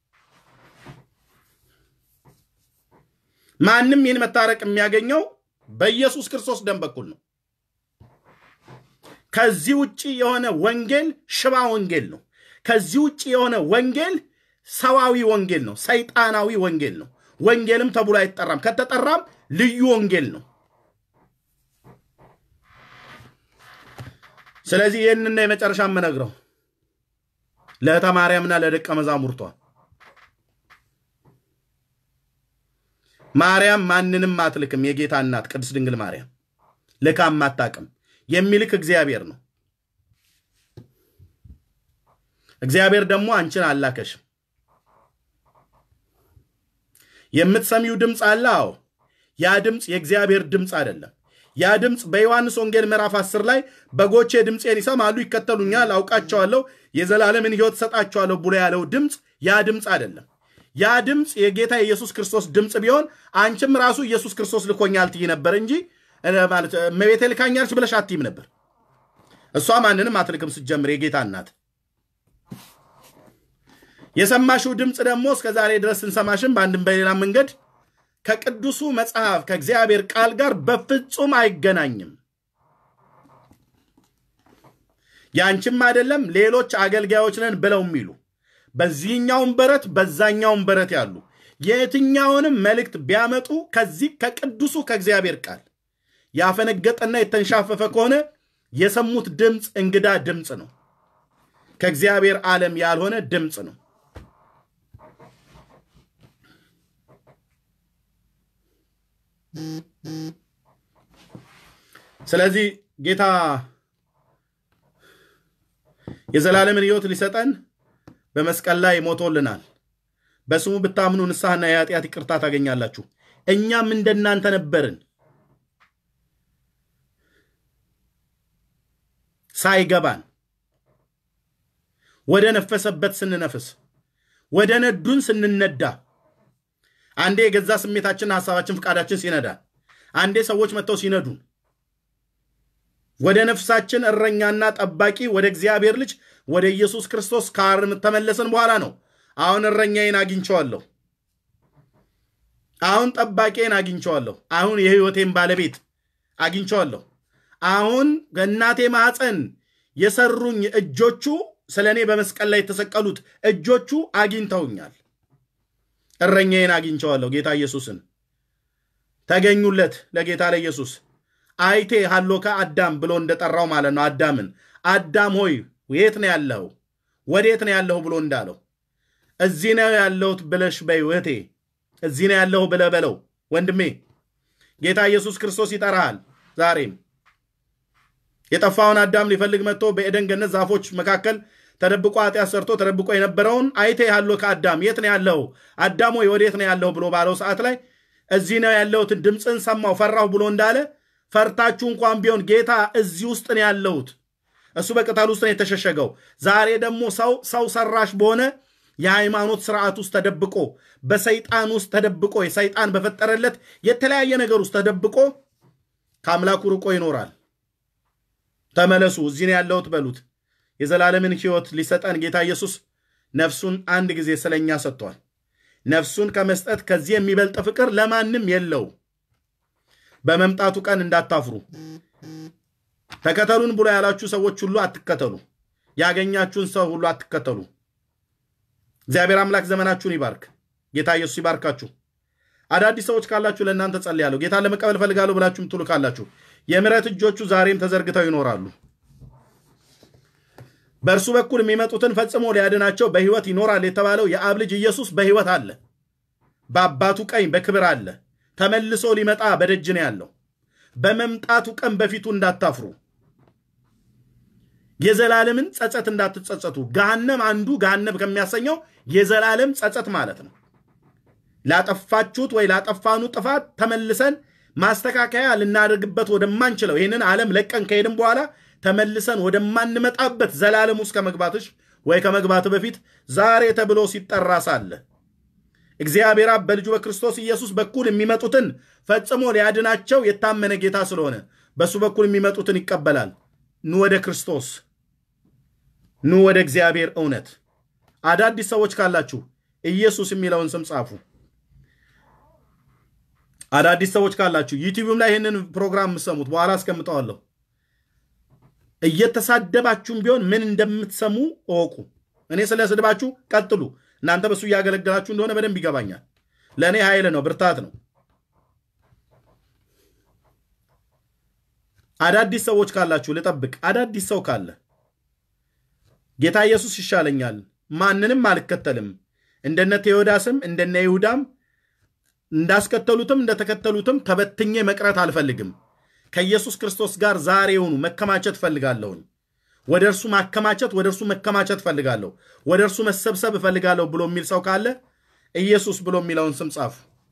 ማንም ይህን መታረቅ የሚያገኘው በኢየሱስ ክርስቶስ ደም በኩል ነው። ከዚህ ውጭ የሆነ ወንጌል ሽባ ወንጌል ነው። ከዚህ ውጭ የሆነ ወንጌል ሰዋዊ ወንጌል ነው። ሰይጣናዊ ወንጌል ነው። ወንጌልም ተብሎ አይጠራም። ከተጠራም ልዩ ወንጌል ነው። ስለዚህ ይህንና የመጨረሻ የምነግረው ለእህተ ማርያምና ለደቀ መዛሙርቷ ማርያም ማንንም አትልክም። የጌታ እናት ቅድስት ድንግል ማርያም ልካም አታውቅም። የሚልክ እግዚአብሔር ነው። እግዚአብሔር ደግሞ አንቺን አላከሽም። የምትሰሚው ድምፅ አለ። አዎ፣ ያ ድምፅ የእግዚአብሔር ድምፅ አይደለም። ያ ድምፅ በዮሐንስ ወንጌል ምዕራፍ 10 ላይ በጎቼ ድምፄን ይሰማሉ፣ ይከተሉኛል፣ አውቃቸዋለሁ፣ የዘላለምን ሕይወት ሰጣቸዋለሁ ብሎ ያለው ድምፅ ያ ድምፅ አይደለም። ያ ድምፅ የጌታ የኢየሱስ ክርስቶስ ድምፅ ቢሆን አንቺም ራሱ ኢየሱስ ክርስቶስ ልኮኛል ትይ ነበር እንጂ ማለት እመቤቴ ልካኛለች ብለሽ አትይም ነበር። እሷ ማንንም አትልክም ስትጀምር የጌታ እናት የሰማሽው ድምፅ ደግሞ እስከ ዛሬ ድረስ ስንሰማሽም በአንድም በሌላ መንገድ ከቅዱሱ መጽሐፍ ከእግዚአብሔር ቃል ጋር በፍጹም አይገናኝም። ያንቺም አይደለም ሌሎች አገልጋዮች ነን ብለው የሚሉ በዚህኛውም በረት በዛኛውም በረት ያሉ የትኛውንም መልእክት ቢያመጡ ከዚህ ከቅዱሱ ከእግዚአብሔር ቃል ያፈነገጠና የተንሻፈፈ ከሆነ የሰሙት ድምፅ እንግዳ ድምፅ ነው። ከእግዚአብሔር ዓለም ያልሆነ ድምፅ ነው። ስለዚህ ጌታ የዘላለምን ሕይወት ሊሰጠን በመስቀል ላይ ሞቶልናል። በስሙ ብታምኑ ንስሐና የኃጢአት ይቅርታ ታገኛላችሁ። እኛም እንደናንተ ነበርን። ሳይገባን ወደ ነፈሰበት ስንነፍስ፣ ወደ ነዱን ስንነዳ፣ አንዴ የገዛ ስሜታችን፣ ሐሳባችን፣ ፍቃዳችን ሲነዳን፣ አንዴ ሰዎች መጥተው ሲነዱን ወደ ነፍሳችን እረኛና ጠባቂ ወደ እግዚአብሔር ልጅ ወደ ኢየሱስ ክርስቶስ ከተመለስን በኋላ ነው። አሁን እረኛዬን አግኝቸዋለሁ። አሁን ጠባቂዬን አግኝቸዋለሁ። አሁን የሕይወቴን ባለቤት አግኝቸዋለሁ። አሁን ከእናቴ ማኅፀን የሰሩኝ እጆቹ ስለ እኔ በመስቀል ላይ የተሰቀሉት እጆቹ አግኝተውኛል። እረኛዬን አግኝቸዋለሁ። ጌታ ኢየሱስን ተገኙለት ለጌታ ለኢየሱስ አይቴ ሃሎካ አዳም ብሎ እንደጠራው ማለት ነው። አዳምን አዳም ሆይ የት ነው ያለኸው? ወዴት ነው ያለሁ ብሎ እንዳለው እዚህ ነው ያለሁት ብለሽ በይ እህቴ፣ እዚህ ነው ያለሁ ብለህ በለው ወንድሜ። ጌታ ኢየሱስ ክርስቶስ ይጠራሃል። ዛሬም የጠፋውን አዳም ሊፈልግ መጥቶ በኤደን ገነት ዛፎች መካከል ተደብቆ ኃጢአት ሰርቶ ተደብቆ የነበረውን አይቴ ሃሎካ አዳም የት ነው ያለሁ? አዳም ሆይ ወዴት ነው ያለሁ ብሎ ባለው ሰዓት ላይ እዚህ ነው ያለሁትን ድምፅን ሰማሁ ፈራሁ ብሎ እንዳለ ፈርታችሁ እንኳን ቢሆን ጌታ እዚህ ውስጥ ነው ያለሁት። እሱ በቅጠል ውስጥ ነው የተሸሸገው። ዛሬ ደግሞ ሰው ሰው ሰራሽ በሆነ የሃይማኖት ስርዓት ውስጥ ተደብቆ በሰይጣን ውስጥ ተደብቆ የሰይጣን በፈጠረለት የተለያየ ነገር ውስጥ ተደብቆ ከአምላኩ ርቆ ይኖራል። ተመለሱ፣ እዚህ ነው ያለሁት በሉት። የዘላለምን ሕይወት ሊሰጠን ጌታ ኢየሱስ ነፍሱን አንድ ጊዜ ስለኛ ሰጥቷል። ነፍሱን ከመስጠት ከዚህ የሚበልጥ ፍቅር ለማንም የለው። በመምጣቱ ቀን እንዳታፍሩ። ተከተሉን ብሎ ያላችሁ ሰዎች ሁሉ አትከተሉ። ያገኛችሁን ሰው ሁሉ አትከተሉ። እግዚአብሔር አምላክ ዘመናችሁን ይባርክ። ጌታ ኢየሱስ ይባርካችሁ። አዳዲስ ሰዎች ካላችሁ ለእናንተ ጸልያለሁ። ጌታን ለመቀበል ፈልጋለሁ ብላችሁ ምትሉ ካላችሁ የምሕረት እጆቹ ዛሬም ተዘርግተው ይኖራሉ። በእርሱ በኩል የሚመጡትን ፈጽሞ ሊያድናቸው በሕይወት ይኖራል የተባለው የአብ ልጅ ኢየሱስ በሕይወት አለ። በአባቱ ቀኝ በክብር አለ። ተመልሶ ሊመጣ በደጅ ነው ያለው። በመምጣቱ ቀን በፊቱ እንዳታፍሩ፣ የዘላለምን ጸጸት እንዳትጸጸቱ። ገሃነም አንዱ ገሃነም ከሚያሰኘው የዘላለም ጸጸት ማለት ነው። ላጠፋችሁት ወይ ላጠፋኑ ጥፋት ተመልሰን ማስተካከያ ልናደርግበት ወደማንችለው ይህንን ዓለም ለቀን ከሄድን በኋላ ተመልሰን ወደማንመጣበት ዘላለም ውስጥ ከመግባትሽ ወይ ከመግባት በፊት ዛሬ ተብሎ ሲጠራ ሳለ እግዚአብሔር አብ በልጁ በክርስቶስ ኢየሱስ በኩል የሚመጡትን ፈጽሞ ሊያድናቸው የታመነ ጌታ ስለሆነ በእሱ በኩል የሚመጡትን ይቀበላል። ኑ ወደ ክርስቶስ፣ ኑ ወደ እግዚአብሔር እውነት። አዳዲስ ሰዎች ካላችሁ ኢየሱስ የሚለውን ስም ጻፉ። አዳዲስ ሰዎች ካላችሁ ዩቲዩብም ላይ ይህንን ፕሮግራም የምሰሙት በኋላ አስቀምጠዋለሁ። እየተሳደባችሁም ቢሆን ምን እንደምትሰሙ እወቁ። እኔ ስለ ስድባችሁ ቀጥሉ። እናንተ በሱ እያገለገላችሁ እንደሆነ በደንብ ይገባኛል። ለእኔ ኃይል ነው፣ ብርታት ነው። አዳዲስ ሰዎች ካላችሁ ልጠብቅ። አዳዲስ ሰው ካለ ጌታ ኢየሱስ ይሻለኛል፣ ማንንም አልከተልም፣ እንደነ ቴዎዳስም እንደነ ይሁዳም እንዳስከተሉትም እንደተከተሉትም ተበትኜ መቅረት አልፈልግም። ከኢየሱስ ክርስቶስ ጋር ዛሬውኑ መከማቸት እፈልጋለሁኝ። ወደ እርሱ ማከማቸት፣ ወደ እርሱ መከማቸት እፈልጋለሁ፣ ወደ እርሱ መሰብሰብ እፈልጋለሁ ብሎ የሚል ሰው ካለ ኢየሱስ ብሎ የሚለውን ስም ጻፉ።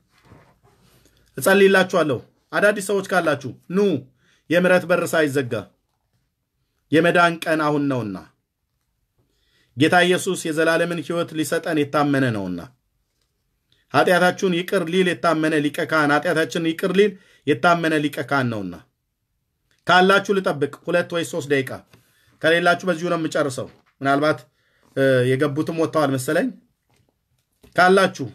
እጸልይላችኋለሁ። አዳዲስ ሰዎች ካላችሁ ኑ፣ የምሕረት በር ሳይዘጋ የመዳን ቀን አሁን ነውና ጌታ ኢየሱስ የዘላለምን ሕይወት ሊሰጠን የታመነ ነውና ኃጢአታችሁን ይቅር ሊል የታመነ ሊቀ ካህን ኃጢአታችንን ይቅር ሊል የታመነ ሊቀ ካህን ነውና ካላችሁ ልጠብቅ ሁለት ወይ ሶስት ደቂቃ ከሌላችሁ በዚሁ ነው የምጨርሰው። ምናልባት የገቡትም ወጥተዋል መሰለኝ። ካላችሁ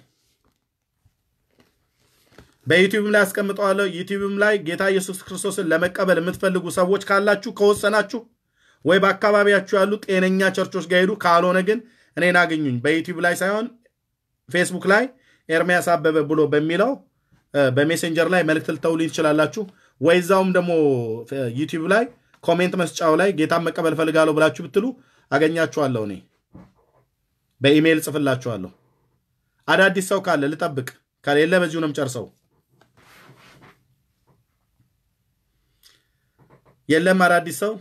በዩቲዩብም ላይ አስቀምጠዋለሁ። ዩቲዩብም ላይ ጌታ ኢየሱስ ክርስቶስን ለመቀበል የምትፈልጉ ሰዎች ካላችሁ ከወሰናችሁ ወይ በአካባቢያችሁ ያሉ ጤነኛ ቸርቾች ጋር ሄዱ። ካልሆነ ግን እኔን አግኙኝ። በዩቲዩብ ላይ ሳይሆን ፌስቡክ ላይ ኤርሚያስ አበበ ብሎ በሚለው በሜሴንጀር ላይ መልእክት ልተውልኝ ትችላላችሁ። ወይ እዛውም ደግሞ ዩቲዩብ ላይ ኮሜንት መስጫው ላይ ጌታን መቀበል ፈልጋለሁ ብላችሁ ብትሉ አገኛችኋለሁ። እኔ በኢሜይል ጽፍላችኋለሁ። አዳዲስ ሰው ካለ ልጠብቅ፣ ከሌለ በዚሁ ነው የምጨርሰው። የለም አዳዲስ ሰው።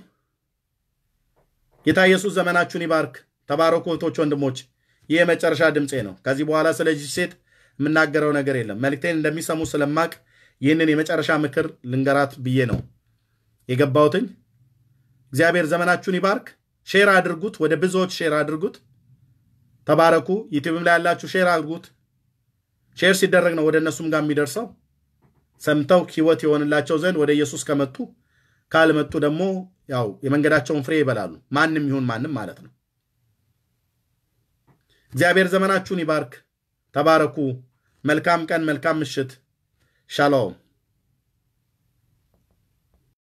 ጌታ ኢየሱስ ዘመናችሁን ይባርክ። ተባረኩ እህቶች፣ ወንድሞች። ይህ የመጨረሻ ድምፄ ነው። ከዚህ በኋላ ስለዚህ ሴት የምናገረው ነገር የለም። መልእክቴን እንደሚሰሙ ስለማቅ ይህንን የመጨረሻ ምክር ልንገራት ብዬ ነው የገባሁትኝ። እግዚአብሔር ዘመናችሁን ይባርክ። ሼር አድርጉት፣ ወደ ብዙዎች ሼር አድርጉት። ተባረኩ። ዩቲዩብም ላይ ያላችሁ ሼር አድርጉት። ሼር ሲደረግ ነው ወደ እነሱም ጋር የሚደርሰው። ሰምተው ሕይወት የሆንላቸው ዘንድ ወደ ኢየሱስ ከመጡ ካልመጡ ደግሞ ያው የመንገዳቸውን ፍሬ ይበላሉ። ማንም ይሁን ማንም ማለት ነው። እግዚአብሔር ዘመናችሁን ይባርክ። ተባረኩ። መልካም ቀን፣ መልካም ምሽት። ሻሎም